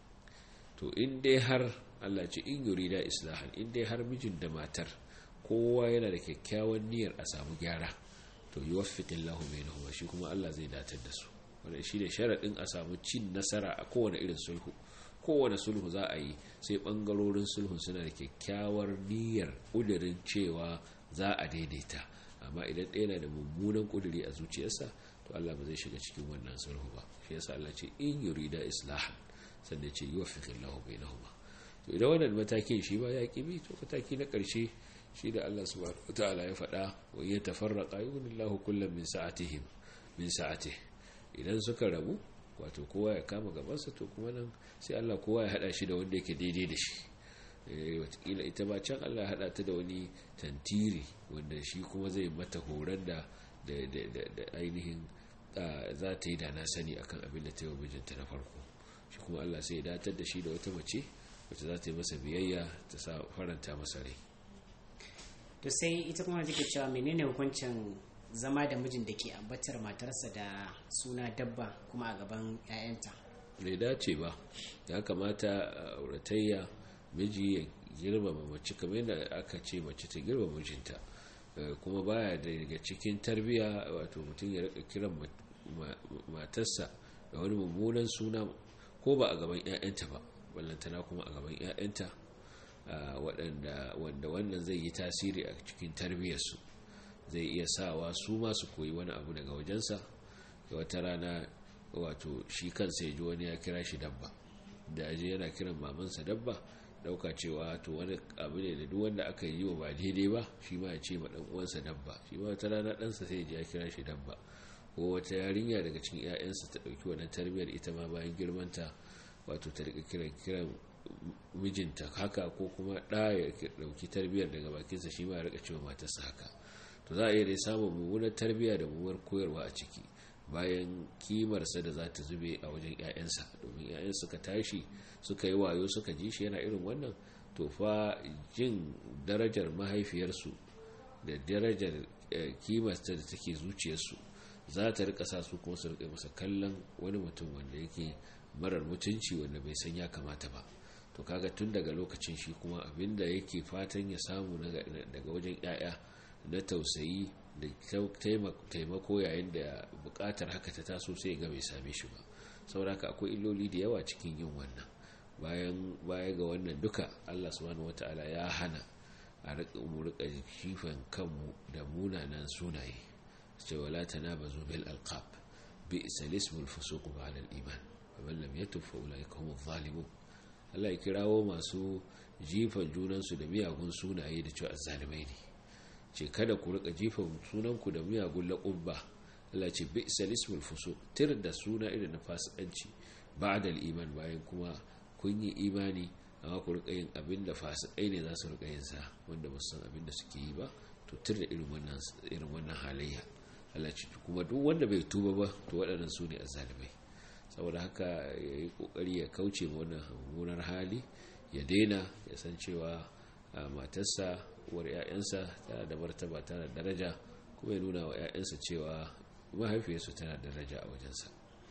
to in dai har Allah ce in yuri da islahan in dai har mijin da matar kowa yana da kyakkyawan niyyar a samu gyara to yi wafiƙin lahu mai nahuwa shi kuma Allah zai datar da su wanda shi ne sharaɗin a samu cin nasara a kowane irin sulhu kowane sulhu za a yi sai ɓangarorin sulhun suna da kyakkyawar niyyar ƙudurin cewa za a daidaita amma idan ɗaya na da mummunan ƙuduri a zuciyarsa to Allah ba zai shiga cikin wannan sulhu ba shi yasa Allah ce in yurida islahan sannan ce yi wafiƙin lahu mai nahuwa to idan wannan matakin shi ba ya ƙi to mataki na ƙarshe shi da Allah subhanahu wataala ya faɗa wa ya tafarraqa yughnillahu kullam min sa'atihim min sa'atih idan suka rabu wato kowa ya kama gabansa to kuma nan sai Allah kowa ya hada shi da wanda yake daidai da shi eh watakila ita ba can Allah ya hada ta da wani tantiri wanda shi kuma zai mata horar da da ainihin za ta yi da na sani akan abin da ta yi wa mijinta na farko shi kuma Allah sai ya datar da shi da wata mace wacce za ta yi masa biyayya ta sa faranta masa rai to sai ita kuma take cewa menene hukuncin zama da mijin da ke ambatar matarsa da suna dabba kuma a gaban 'ya'yanta bai dace ba ya kamata auratayya miji ya girmama mace kamar yadda aka ce mace ta girmama mijinta kuma baya daga cikin tarbiya wato mutum ya rika kiran matarsa da wani mummunan suna ko ba a gaban 'ya'yanta ba ballantana kuma a gaban 'ya'yanta waɗanda wanda wannan zai yi tasiri a cikin tarbiyyarsu zai iya sawa su masu koyi wani abu daga wajensa wata rana wato shi kansa ya ji wani ya kira shi dabba da aje yana kiran mamansa dabba dauka cewa to wani abu ne da duk wanda aka yi wa ba daidai ba shi ma ya ce ma dan uwansa dabba shi ma wata rana ɗansa sai ya kira shi dabba ko wata yarinya daga cikin 'ya'yansa ta ɗauki wannan tarbiyyar ita ma bayan girmanta wato ta rika kiran kiran mijinta haka ko kuma ɗa ya ɗauki tarbiyyar daga bakinsa shi ma ya rika cewa matarsa haka to za a iya dai samun mummunar tarbiyya da mummunar koyarwa a ciki bayan kimarsa da za ta zube a wajen 'ya'yansa domin 'ya'yan suka tashi suka yi wayo suka ji shi yana irin wannan to fa jin darajar mahaifiyarsu da darajar kimarsa da take zuciyarsu za ta rika sa su kuma su rika masa kallon wani mutum wanda yake marar mutunci wanda bai san ya kamata ba to kaga tun daga lokacin shi kuma abinda yake fatan ya samu daga wajen 'ya'ya na tausayi da taimako yayin da bukatar haka ta taso sai ga bai same shi ba sauraka akwai illoli da yawa cikin yin wannan bayan baya ga wannan duka Allah subhanahu wataala ya hana a rika mu rika shifan kanmu da munanan sunaye ce wala tanabazu bil alqab bi'sa ismul fusuq ba'da al-iman faman lam yatub fa ulaika humuz zalimun Allah ya kirawo masu jifan junansu da miyagun sunaye da cewa azzalimai ne ce kada ku rika jifa sunanku da miyagun laƙubba Allah ce bi ismul fusuq tir da suna irin na fasikanci ba'da iman bayan kuma kun yi imani amma ku rika yin abin da fasikai ne za su rika yin sa wanda ba su san abin da suke yi ba to tir da irin wannan irin wannan halayya Allah ce kuma duk wanda bai tuba ba to waɗannan su ne azzalimai saboda haka ya yi kokari ya kauce ma wannan mummunar hali ya daina ya san cewa matarsa uwar 'ya'yansa tana da martaba tana da daraja kuma ya nuna wa 'ya'yansa cewa mahaifiyarsu tana da daraja a wajensa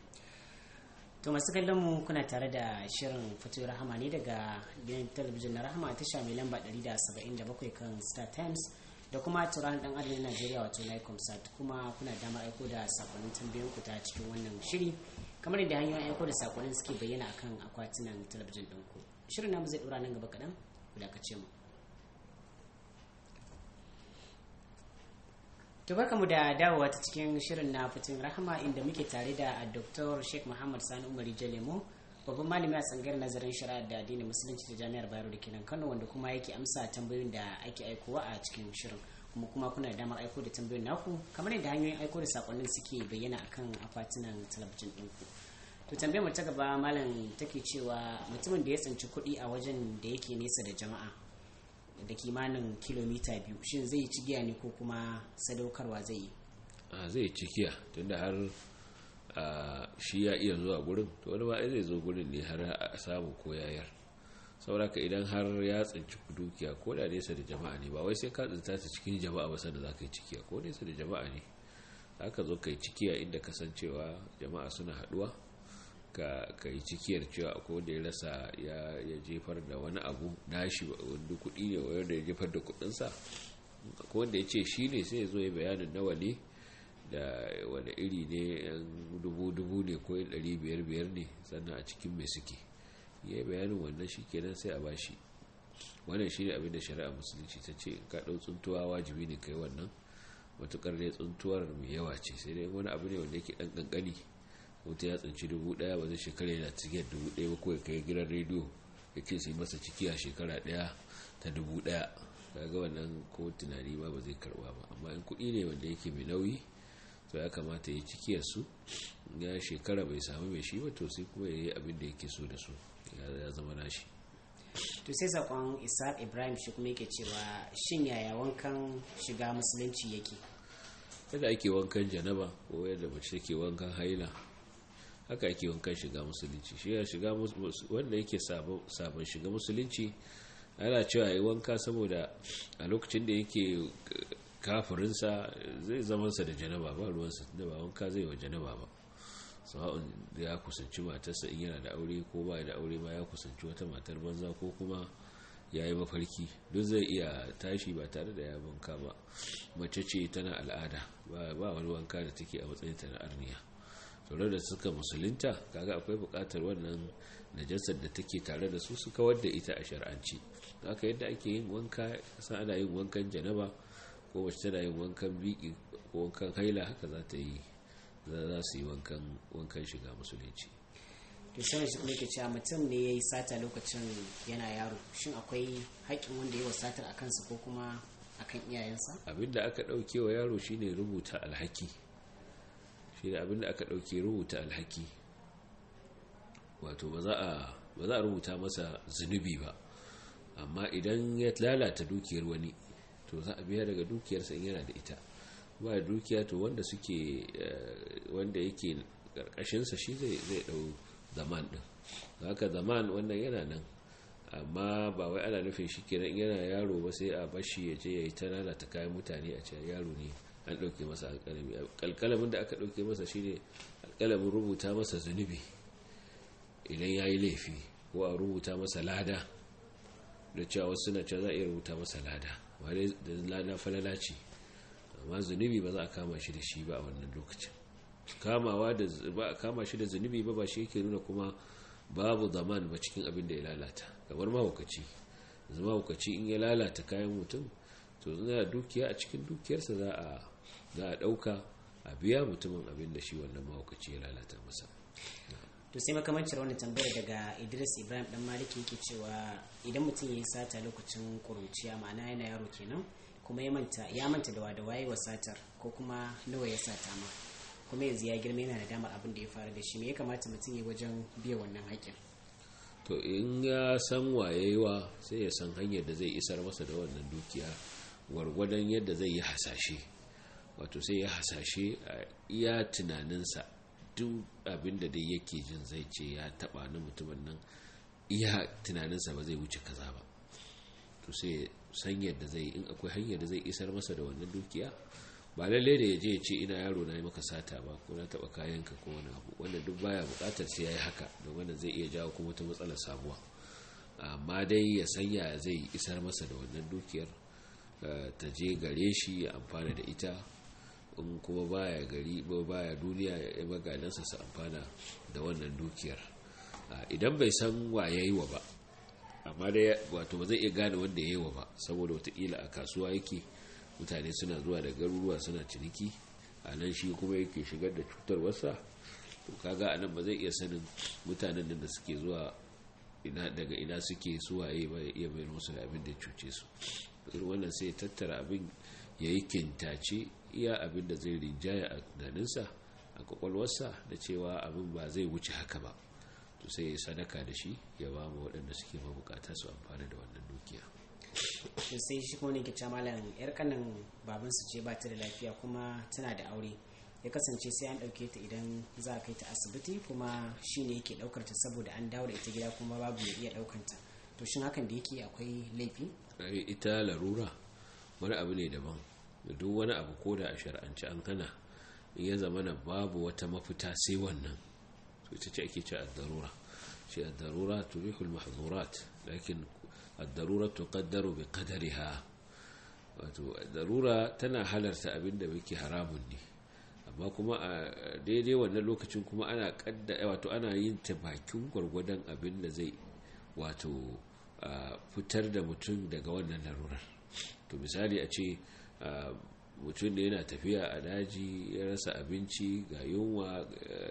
to masu kallon mu kuna tare da shirin fito rahama ne daga gidan talabijin na rahama tasha mai lamba 177 kan star times da kuma turan dan adam na najeriya wato lycomsat kuma kuna damar aiko da sakonnin tambayoyin ku ta cikin wannan shiri kamar yadda hanyoyin aiko da sakonnin suke bayyana akan akwatunan talabijin ɗinku shirin namu zai ɗora nan gaba kaɗan ku dakace mu to mu da dawowa ta cikin shirin na fitin rahama inda muke tare da dr sheikh muhammad sani umari jalemo babban malami a tsangar nazarin shari'a da addinin musulunci ta jami'ar bayero da kenan kano wanda kuma yake amsa tambayoyin da ake aikowa a cikin shirin kuma kuma kuna da damar aiko da tambayoyin naku kamar yadda hanyoyin aiko da sakonnin suke bayyana akan akwatunan talabijin ɗinku to tambayar mu ta gaba malam take cewa mutumin da ya tsinci kuɗi a wajen da yake nesa da jama'a da kimanin kilomita biyu shin zai ci giya ne ko kuma sadaukarwa zai yi a zai ci giya tunda har shi ya iya zuwa gurin to wani ba zai zo gurin ne har a samu ko yayar sauraka idan har ya tsinci dukiya ko da nesa da jama'a ne ba wai sai ka tsinta ta cikin jama'a ba sanda za ka yi cikiya ko nesa da jama'a ne aka zo ka yi cikiya inda kasancewa jama'a suna haduwa ka yi cikiyar cewa akwai wanda ya rasa ya jefar da wani abu nashi wanda kudi ne wanda ya jefar da kudinsa akwai wanda ya ce shi ne sai ya zo ya bayanin nawa ne da wani iri ne yan dubu-dubu ne ko yan ɗari biyar-biyar ne sannan a cikin mai suke ya yi bayanin wannan shi kenan sai a bashi wannan shi ne abin da shari'a musulunci ta ce ka ɗau tsuntuwa wajibi ne kai wannan matukar dai tsuntuwar mai yawa ce sai dai wani abu ne wanda yake ɗan ƙanƙani wata ya tsinci dubu daya ba zai shekara yana cikin dubu daya ba kawai kai gidan rediyo ya ce su yi masa ciki a shekara daya ta dubu daya ga wannan ko tunani ba ba zai karba ba amma in kuɗi ne wanda yake mai nauyi to ya kamata ya cikiyar su ya shekara bai samu mai shi ba to sai kuma ya yi abin da yake so da su ya zama nashi to sai sakon isaac ibrahim shi kuma yake cewa shin yaya wankan shiga musulunci yake yadda ake wankan janaba ko yadda mace take wankan haila haka ake wankan shiga musulunci shi ya shiga wanda yake sabon shiga musulunci ana cewa yi wanka saboda a lokacin da yake kafirinsa zai zamansa da janaba ba ruwansa da ba wanka zai wa janaba ba sa'un ya kusanci matarsa in yana da aure ko ba da aure ma ya kusanci wata matar banza ko kuma ya yi mafarki duk zai iya tashi ba tare da ya wanka ba mace ce tana al'ada ba wani wanka da take a matsayinta na arniya tare da suka musulunta kaga akwai buƙatar wannan najasar da take tare da su su kawar da ita a shar'anci haka yadda ake yin wanka kasa ana yin wankan janaba ko wacce tana yin wankan biki ko wankan haila haka za ta yi za su yi wankan shiga musulunci to sai shi kuma yake cewa mutum ne ya yi sata lokacin yana yaro shin akwai haƙƙin wanda ya wa satar a kansa ko kuma akan iyayensa abinda aka ɗauke wa yaro shine rubuta alhaki shine abinda aka ɗauke rubuta alhaki wato ba za a rubuta masa zunubi ba amma idan ya lalata dukiyar wani to za a biya daga dukiyarsa in yana da ita ba da dukiya to wanda suke wanda yake karkashinsa shi zai dau zaman din haka zaman wannan yana nan amma ba wai ana nufin shi kenan yana yaro ba sai a bashi ya je ya yi ta lalata kayan mutane a cewa yaro ne an ɗauke masa alƙalami alƙalamin da aka ɗauke masa shine alƙalamin rubuta masa zunubi idan ya yi laifi ko a rubuta masa lada da cewa wasu suna cewa za a iya rubuta masa lada ba dai da lada falala ce amma zunubi ba za a kama shi da shi ba a wannan lokacin kamawa da ba a kama shi da zunubi ba ba shi yake nuna kuma babu zaman ba cikin abin da ya lalata kamar mahaukaci zama mahaukaci in ya lalata kayan mutum to zana dukiya a cikin dukiyarsa za a za a dauka a biya mutumin abin da shi wannan mahaukaci ya lalata masa to sai makamancin wannan tambayar daga idris ibrahim dan maliki yake cewa idan mutum ya yi sata lokacin kuruciya ma'ana yana yaro kenan kuma ya manta ya manta da wada waye wa satar ko kuma nawa ya sata ma kuma yanzu ya girma yana da damar abin da ya faru da shi me ya kamata mutum ya wajen biya wannan haƙƙin to in ya san wayewa sai ya san hanyar da zai isar masa da wannan dukiya gwargwadon yadda zai yi hasashe wato sai ya hasashe a iya tunaninsa duk abin da dai yake jin zai ce ya taba na mutumin nan iya tunaninsa ba zai wuce kaza ba to sai san yadda zai in akwai hanyar da zai isar masa da wannan dukiya ba lalle da ya je ya ce ina yaro na yi maka sata ba ko na taba kayanka ko wani abu wanda duk baya bukatar sai ya yi haka da wanda zai iya jawo kuma wata matsalar sabuwa amma dai ya sanya zai isar masa da wannan dukiyar ta je gare shi ya amfana da ita in kuma baya gari baya duniya ya magadansa su amfana da wannan dukiyar idan bai san wa ya yi wa ba amma dai wato ba zai iya gane wanda ya yi wa ba saboda watakila a kasuwa yake mutane suna zuwa da garuruwa suna ciniki a nan shi kuma yake shigar da cutar wasa to kaga a nan ba zai iya sanin mutanen nan da suke zuwa ina daga ina suke suwaye ba ya iya bayar musu da abin da ya cuce su irin wannan sai tattara abin ya yi kintace iya abin da zai rinjaya a tunaninsa a kwakwalwarsa da cewa abin ba zai wuce haka ba to sai ya sadaka da shi ya ba mu waɗanda suke mabukata su amfani da wannan dukiya to sai shi kuma ne ke malam yar kanan babansu ce ba ta da lafiya kuma tana da aure ya kasance sai an ɗauke ta idan za a kai ta asibiti kuma shi ne yake ɗaukar ta saboda an dawo da ita gida kuma babu ya iya ɗaukar ta to shin hakan da yake akwai laifi ita larura wani abu ne daban da duk wani abu ko da a shar'anci an hana in ya zama na babu wata mafita sai wannan to ita ce ake ce ad-darura shi ad-darura turihul mahzurat lakin ad-darura tuqaddaru bi qadariha wato darura tana halarta abin da yake haramun ne amma kuma a daidai wannan lokacin kuma ana kadda wato ana yin ta bakin gwargwadon abin da zai wato fitar da mutum daga wannan larurar to misali a ce mutum da yana tafiya a daji ya rasa abinci ga yunwa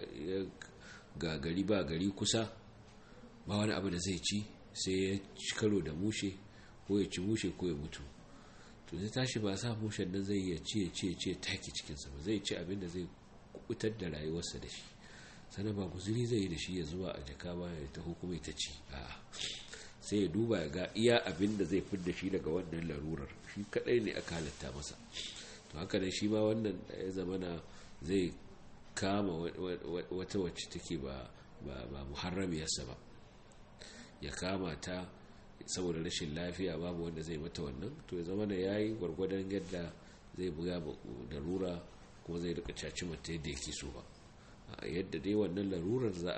ga gari ba gari kusa ba wani abu da zai ci sai ya ci karo da mushe ko ya ci mushe ko ya mutu to zai tashi ba sa mushen nan zai iya ci ya ci ya ci taki cikinsa ba zai ci abin da zai kubutar da rayuwarsa da shi sannan ba guzuri zai yi da shi ya zuwa a jaka ba ya taho kuma ya ta ci a'a sai ya duba ya ga iya abin da zai fidda shi daga wannan larurar shi kadai ne aka halatta masa to haka ne shi ma wannan ya zama na zai kama wata wacce take ba ba muharramiyarsa ba ya kama ta saboda rashin lafiya babu wanda zai mata wannan to ya zama da yayi gwargwadon yadda zai buga darura kuma zai rika caci mata yadda yake so ba yadda dai wannan larurar za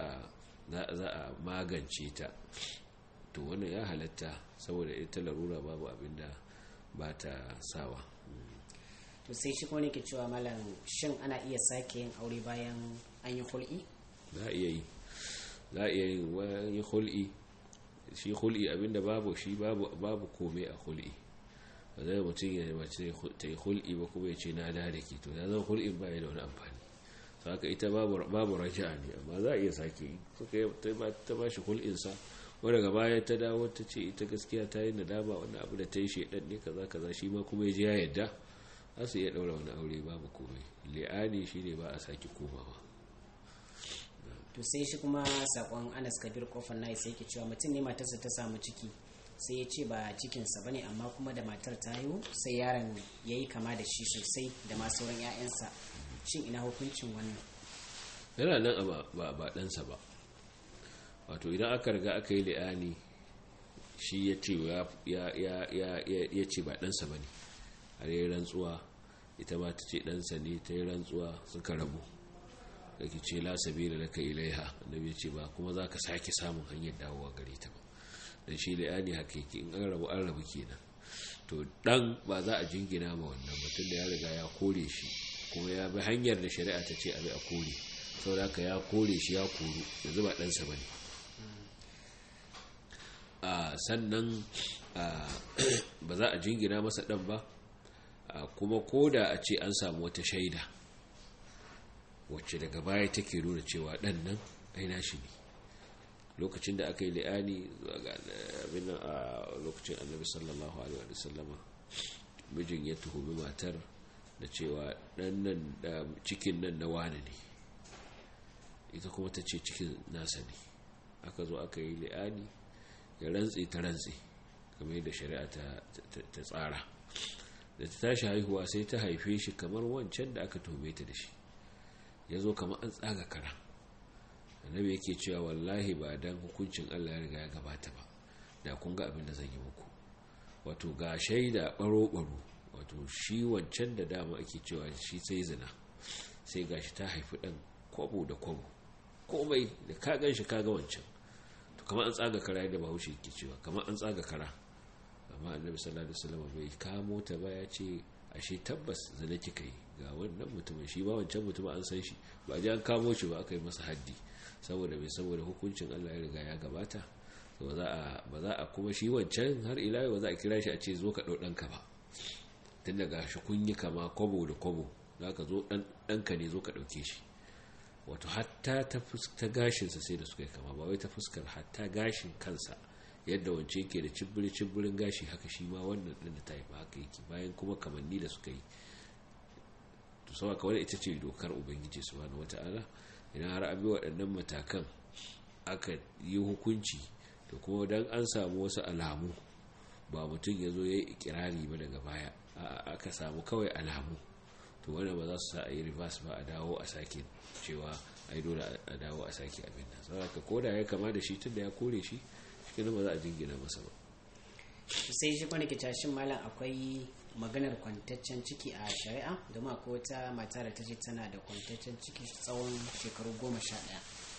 a magance ta to wannan ya halatta saboda ita larura babu abin da ba ta sawa to sai shi kuma ke cewa malam shin ana iya sake yin aure bayan an yi hul'i za a iya yi za a iya yin wani hul'i shi hul'i abinda babu shi babu kome a hul'i ba zai mutum ya mace ta yi hul'i ba kuma ya ce na da da ke to ya zama hul'in ba ya da wani amfani saka ita babu raja'a ne amma za a iya sake yi suka yi ta ba shi hul'insa wadda daga baya ta dawo ta ce ita gaskiya ta yi nadama wani abu da ta yi shaidan ne kaza kaza shi ma kuma ya ji ya yadda za su iya ɗaura wani aure babu komai li'ani shi ne ba a sake komawa to sai shi kuma sakon anas kabir kofar na sai ke cewa mutum ne matarsa ta samu ciki sai ya ce ba cikinsa ba ne amma kuma da matar ta haihu sai yaron ya yi kama da shi sosai da ma sauran 'ya'yansa shin ina hukuncin wannan yana nan ba ba ɗansa ba wato idan aka riga aka yi li'ani shi ya ce ya ce ba ɗansa ba ne har yi rantsuwa ita ba ta ce ɗansa ne ta yi rantsuwa suka rabu da ke ce la sabila laka ilaiha annabi ya ce ba kuma za ka sake samun hanyar dawowa gare ta ba dan shi li'ani haka yake in an rabu an rabu kenan to dan ba za a jingina ma wannan mutum da ya riga ya kore shi kuma ya bi hanyar da shari'a ta ce abi a kore saboda haka ya kore shi ya koru yanzu ba ɗansa ba ne sannan ba za a jingina masa ɗan ba kuma ko da a ce an samu wata shaida wacce daga baya take nuna cewa ɗan nan aina shi ne lokacin da aka yi li'ani abin a lokacin annabi sallallahu alaihi wa sallama mijin ya tuhumi matar da cewa ɗan nan da cikin nan na wane ne ita kuma ta ce cikin nasa ne aka zo aka yi li'ani ya rantse ta rantse kamar yadda shari'a ta tsara da ta tashi haihuwa sai ta haife shi kamar wancan da aka tuhume ta da shi ya zo kamar an tsaga kara annabi yake cewa wallahi ba dan hukuncin Allah ya riga ya gabata ba da kun ga abin da zan yi muku wato ga shaida baro-baro wato shi wancan da dama ake cewa shi sai zina sai gashi ta haifi dan kwabo da kwabo komai da ka gan shi kaga wancan to kamar an tsaga kara yadda bahaushe ke cewa kamar an tsaga kara amma annabi sallallahu alaihi wasallam bai kamo ta ba ya ce ashe tabbas zina kika yi ga wannan mutumin shi ba wancan mutumin an san shi ba ji an kamo shi ba aka yi masa haddi saboda bai saboda hukuncin Allah ya riga ya gabata ba za a ba za a kuma shi wancan har ila ba za a kira shi a ce zo ka dau danka ba tun daga shi kun yi kama kwabo da kwabo za ka zo ɗanka ne zo ka ɗauke shi wato hatta ta gashinsa sai da suka yi kama ba wai ta fuskar hatta gashin kansa yadda wance yake da cibbiri-cibbirin gashi haka shi ma wannan ɗin da ta haifa haka yake bayan kuma kamanni da suka yi to sau kawai ita ce dokar ubangiji su wani wata'ala idan har abi waɗannan matakan aka yi hukunci to kuma don an samu wasu alamu ba mutum ya zo ya yi ikirari ba daga baya aka samu kawai alamu to wanda ba za su sa a yi reverse ba a dawo a sake cewa a yi dole a dawo a sake abin nan saboda ka koda ya kama da shi tun da ya kore shi shi ba za a jingina masa ba sai shi kwanake cashin malam akwai maganar kwantaccen ciki a shari'a domin akwai wata mata da ta ce tana da kwantaccen ciki tsawon shekaru goma sha ɗaya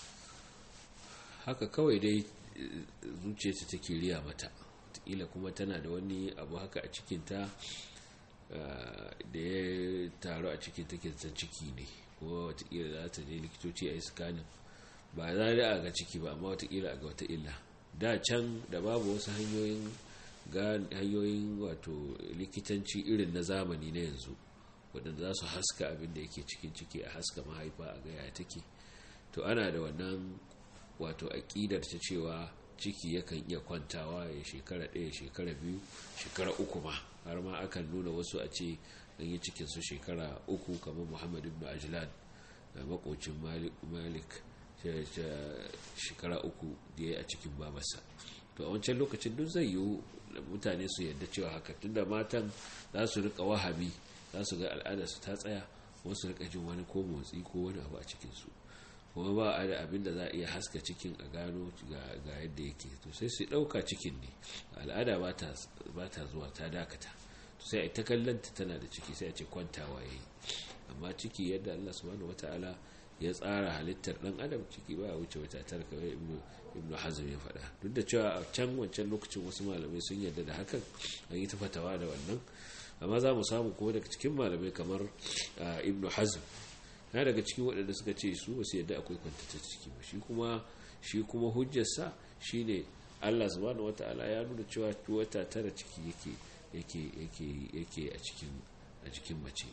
haka kawai dai zuciyarta take riya mata ila kuma tana da wani abu haka a cikinta da ya taru a cikin take ciki ne kuma watakila za ta je likitoci a yi sikanin ba za a ga ciki ba amma watakila a ga wata illa da can da babu wasu hanyoyin hanyoyin wato likitanci irin na zamani na yanzu waɗanda za su haska abin da yake cikin ciki a haska mahaifa a gaya take to ana da wannan wato aƙidar ta cewa ciki yakan iya kwantawa ya shekara ɗaya shekara biyu shekara uku ma har ma akan nuna wasu a ce an yi cikinsu shekara uku kamar muhammad ibn ajlan da makocin malik shekara uku da ya a cikin babarsa to a wancan lokacin duk zai yiwu mutane su yadda cewa haka tunda matan za su rika wahabi za su ga al'adarsu ta tsaya wasu rika jin wani ko motsi ko wani abu a cikinsu kuma ba a da abin da za a iya haska cikin a gano ga yadda yake to sai su ɗauka cikin ne al'ada ba ta zuwa ta dakata to sai a ta kallanta tana da ciki sai a ce kwantawa ya yi amma ciki yadda allah subhanahu wata'ala ya tsara halittar ɗan adam ciki ba a wuce wata tara kamar ibnu hazm ya faɗa duk da cewa a can wancan lokacin wasu malamai sun yarda da hakan an yi ta fatawa da wannan amma za mu samu kuma daga cikin malamai kamar ibnu hazm na daga cikin waɗanda suka ce su ba su yadda akwai kwantata ciki ba shi kuma shi kuma hujjarsa shine Allah subhanahu wata'ala ya nuna cewa wata tara ciki yake yake yake yake a cikin a cikin mace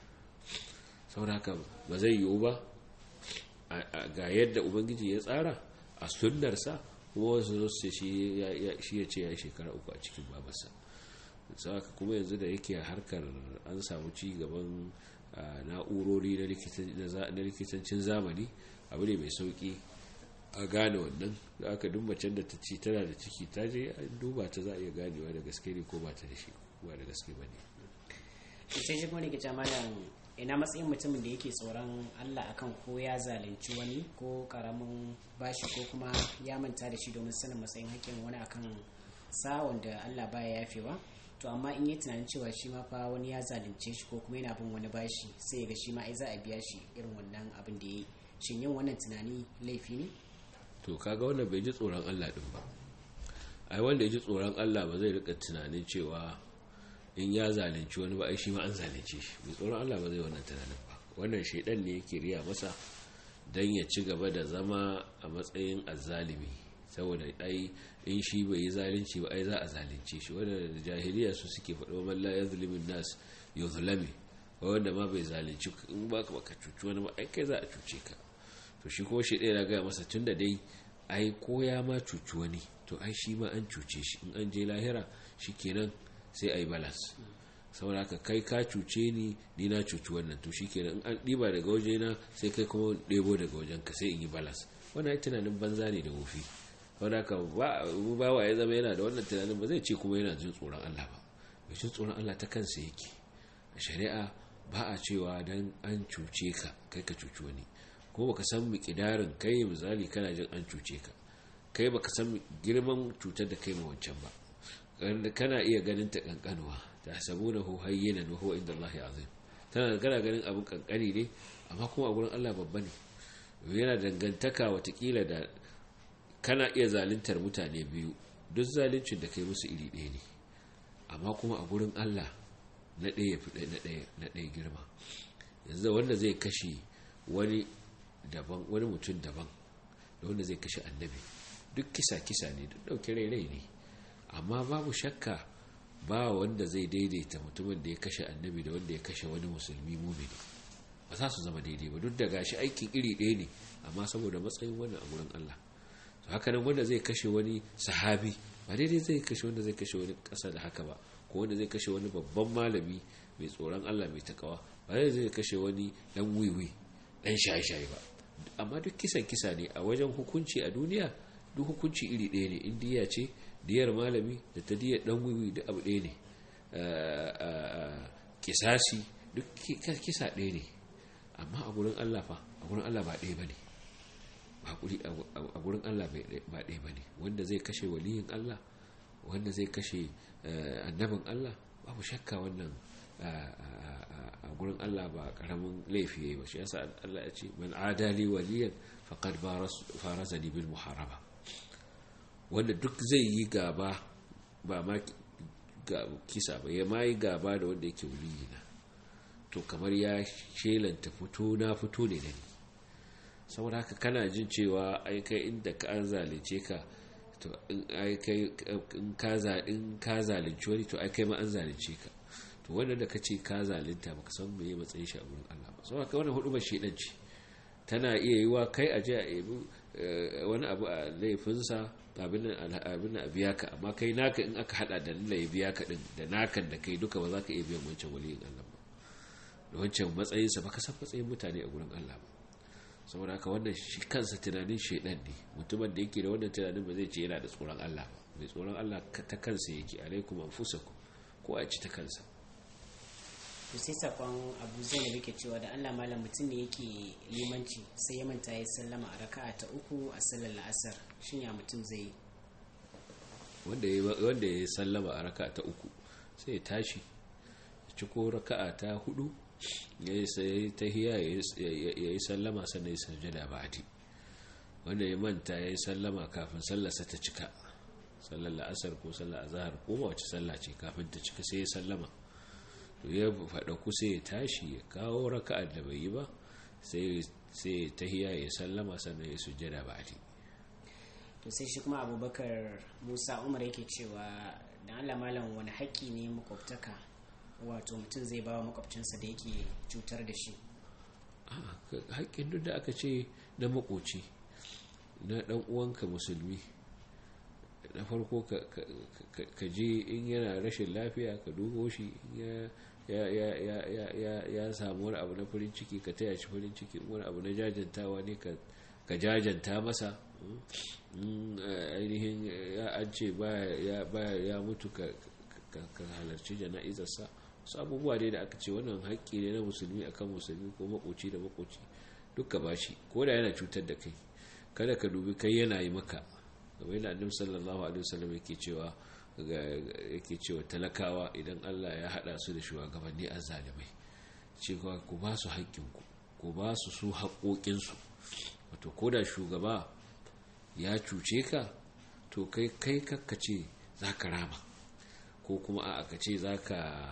saboda haka ba zai yiwu ba ga yadda ubangiji ya tsara a sunnarsa kuma wasu zo su shi ya ce ya yi shekara uku a cikin babarsa saka kuma yanzu da yake harkar an samu ci gaban na'urori na likitancin zamani abu ne mai sauki a gane wannan da aka duk macen da ta ci tana da ciki ta je an duba ta za a iya ganewa da gaske ne ko ba ta da shi ba da gaske ba ne sai shi kuma ne ke malam ina matsayin mutumin da yake tsoron Allah akan ko ya zalunci wani ko karamin bashi ko kuma ya manta da shi domin sanin matsayin hakkin wani akan sa wanda Allah baya yafewa to amma in yi tunanin cewa shi ma fa wani ya zalunce shi ko kuma yana bin wani bashi sai ya ga shi ma ai za a biya shi irin wannan abin da ya yi shin yin wannan tunani laifi ne to kaga wannan bai ji tsoron Allah din ba ai wanda ya ji tsoron Allah ba zai rika tunanin cewa in ya zalunci wani ba ai shi ma an zalunce shi mai tsoron Allah ba zai wannan tunanin ba wannan shaidan ne yake riya masa dan ya ci gaba da zama a matsayin azzalimi saboda ai in shi bai yi zalunci ba ai za a zalunce shi wanda jahiliya su suke faɗo man la yazlimin nas yuzlami wanda ma bai zalunci in ba ka cuci wani ba ai kai za a cuce ka to shi kuma shi ɗaya gaya masa tun da dai ai ko ya ma cuci wani to ai shi ma an cuce shi in an je lahira shi kenan sai a yi balas saboda haka kai ka cuce ni ni na cuci wannan to shi kenan in an ɗiba daga wajena sai kai kuma ɗebo daga wajen ka sai in yi balas wannan ai tunanin banza ne da wofi saboda haka ba wa ya zama yana da wannan tunanin ba zai ce kuma yana jin tsoron Allah ba mai jin tsoron Allah ta kansa yake a shari'a ba a cewa dan an cuce ka kai ka cuci wani ko baka san miƙidarin kai misali kana jin an cuce ka kai baka san girman cutar da kai ma wancan ba kana iya ganin ta kankanuwa ta sabuna hu hayyinan wa huwa inda Allah azim tana kana ganin abin kankani ne amma kuma a gurin Allah babba ne yana dangantaka watakila da kana iya zaluntar mutane biyu duk zaluncin da kai musu iri ɗaya ne amma kuma a gurin Allah na ɗaya ya fi na ɗaya girma yanzu wanda zai kashe wani daban wani mutum daban da wanda zai kashe annabi duk kisa kisa ne duk ɗauki rai rai ne amma babu shakka ba wanda zai daidaita mutumin da ya kashe annabi da wanda ya kashe wani musulmi mumini ba za su zama daidai ba duk da gashi aikin iri ɗaya ne amma saboda matsayin wannan a gurin Allah to haka nan wanda zai kashe wani sahabi ba daidai zai kashe wanda zai kashe wani ƙasa da haka ba ko wanda zai kashe wani babban malami mai tsoron Allah mai takawa ba daidai zai kashe wani dan wiwi dan shaye-shaye ba amma duk kisan kisa ne a wajen hukunci a duniya duk hukunci iri ɗaya ne in diya ce diyar malami da ta diyar dan wiwi da abu ɗaya ne kisasi duk kisa ɗaya ne amma a gurin Allah fa a gurin Allah ba ɗaya ba ne a gurin Allah ba ɗaya ba ne wanda zai kashe waliyin Allah wanda zai kashe annabin Allah babu shakka wannan a gurin Allah ba karamin laifi yayi ba shi yasa Allah ya ce man adali waliyan faqad farazani bil muharaba wanda duk zai yi gaba ba ma kisa ba ya mai gaba da wanda yake waliyina to kamar ya shelanta fito na fito ne da ni saboda haka kana jin cewa ai kai inda ka an zalunce ka to in ai kai in ka in ka zalunci wani to ai kai ma an zalunce ka to wannan da kace ka zalunta baka san me ya matsayin shi a gurin Allah ba saboda haka wannan hudu ba shedan ce tana iya yiwa kai a je a ebi wani abu a laifinsa abin abin a biya ka amma kai naka in aka hada da lalla ya biya ka din da nakan da kai duka ba za ka iya biyan wancan waliyin Allah ba da wancan matsayinsa baka san matsayin mutane a gurin Allah ba saboda haka wannan shi kansa tunanin shaidan ne mutumin da yake da wannan tunanin ba zai ce yana da tsoron Allah ba mai tsoron Allah ta kansa yake alaikum anfusakum ko a ci ta kansa to sai sakon abu zai da yake cewa da Allah malam mutum ne yake limanci sai ya manta ya sallama a raka'a ta uku a sallar la'asar shin ya mutum zai yi wanda ya sallama a raka'a ta uku sai ya tashi ya ciko raka'a ta hudu ya yi sai ta hiya ya yi sallama sannan ya sajada ba ati wanda ya manta ya yi sallama kafin sallarsa ta cika sallar la'asar ko sallar azahar ko ba wace sallah ce kafin ta cika sai ya sallama to ya faɗa ku sai ya tashi ya kawo raka'ar da bai yi ba sai sai tahiya ya sallama sannan ya sujjada ba'di to sai shi kuma abubakar musa umar yake cewa da allah malam wani haƙƙi ne makwabtaka wato mutum zai bawa makwabcinsa da yake cutar da shi haƙƙin duk da aka ce na makoci na ɗan uwanka musulmi na farko ka je in yana rashin lafiya ka dubo shi ya samu wani abu na farin ciki ka taya shi farin ciki wani abu na jajantawa ne ka jajanta masa ainihin an ce ya mutu ka halarci jana'izarsa wasu abubuwa ne da aka ce wannan haƙƙi ne na musulmi akan musulmi ko makoci da makoci duka ba shi ko da yana cutar da kai kada ka dubi kai yana yi maka kamar yana annabi sallallahu alaihi wasallam yake cewa yake cewa talakawa idan Allah ya hada su da shugabanni azzalimai cewa ku ba su haƙƙinku ku ba su su haƙoƙinsu wato ko da shugaba ya cuce ka to kai kai kakkace za ka rama ko kuma a ka ce za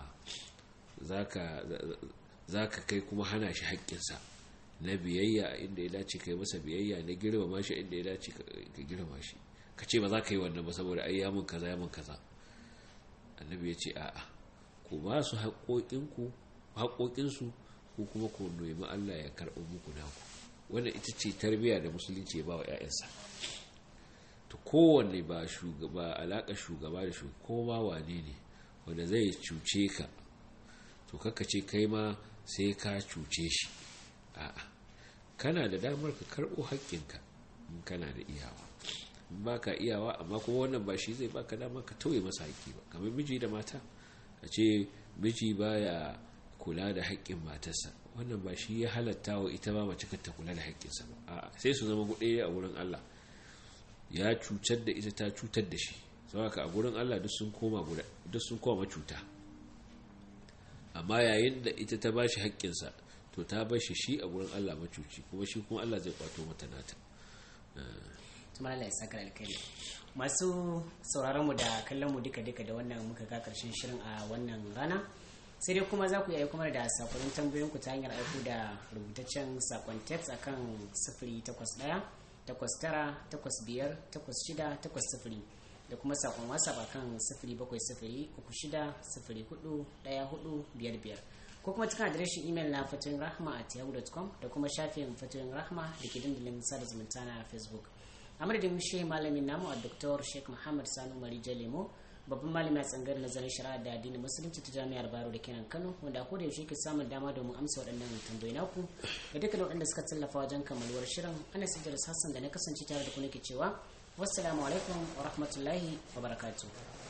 ka kai kuma hana shi haƙƙinsa na biyayya inda ya dace kai masa biyayya na girmama shi inda ya dace ka girmama shi ka ce ba za ka yi wannan ba saboda ai yamun kaza yamun kaza annabi ya ce a'a ku ba su haƙoƙinsu ko kuma ku nemi Allah ya karɓi muku naku wannan ita ce tarbiyya da musulunci ya ba wa 'ya'yansa to kowanne ba shugaba alaƙa shugaba da shugaba ko ma wane ne wanda zai cuce ka to kaka ce kai ma sai ka cuce shi a'a kana da damar ka karɓo haƙƙinka in kana da iyawa ba ka iyawa amma kuma wannan ba shi zai baka dama ka tauye masa haƙƙi ba kamar miji da mata a ce miji baya kula da haƙƙin matarsa wannan ba shi ya halatta wa ita ba mace ta kula da haƙƙinsa ba a'a sai su zama guɗe a wurin Allah ya cutar da ita ta cutar da shi saboda a gurin Allah duk sun koma guda duk sun koma cuta amma yayin da ita ta bashi haƙƙinsa to ta bashi shi a gurin Allah macuci kuma shi kuma Allah zai kwato mata nata tuma Allah ya saka alkhairi masu sauraron mu da kallon mu duka duka da wannan muka ga karshen shirin a wannan rana sai dai kuma za ku yi kuma da sakonin tambayoyin ku ta hanyar aiko da rubutaccen sakon text akan 081 takwas tara takwas biyar takwas shida takwas sifiri da kuma sakon whatsapp akan sifiri bakwai sifiri uku shida sifiri hudu daya hudu biyar biyar ko kuma cikin adireshin imel na fatoyin rahma at yahoo.com da kuma shafin fatoyin rahma da ke dandalin sada zumunta na facebook a madadin shi malamin namu a dr sheikh muhammad sanu marija lemo babban malami a tsangar nazarin shari'a da addinin musulunci ta jami'ar baro da kenan kano wanda a koda yaushe ke samun dama domin amsa waɗannan tambayi naku da dukkan waɗanda suka tallafa wajen kammaluwar shirin ana sijjar hassan da na kasance tare da ku nake cewa wassalamu alaikum wa rahmatullahi wa barakatuh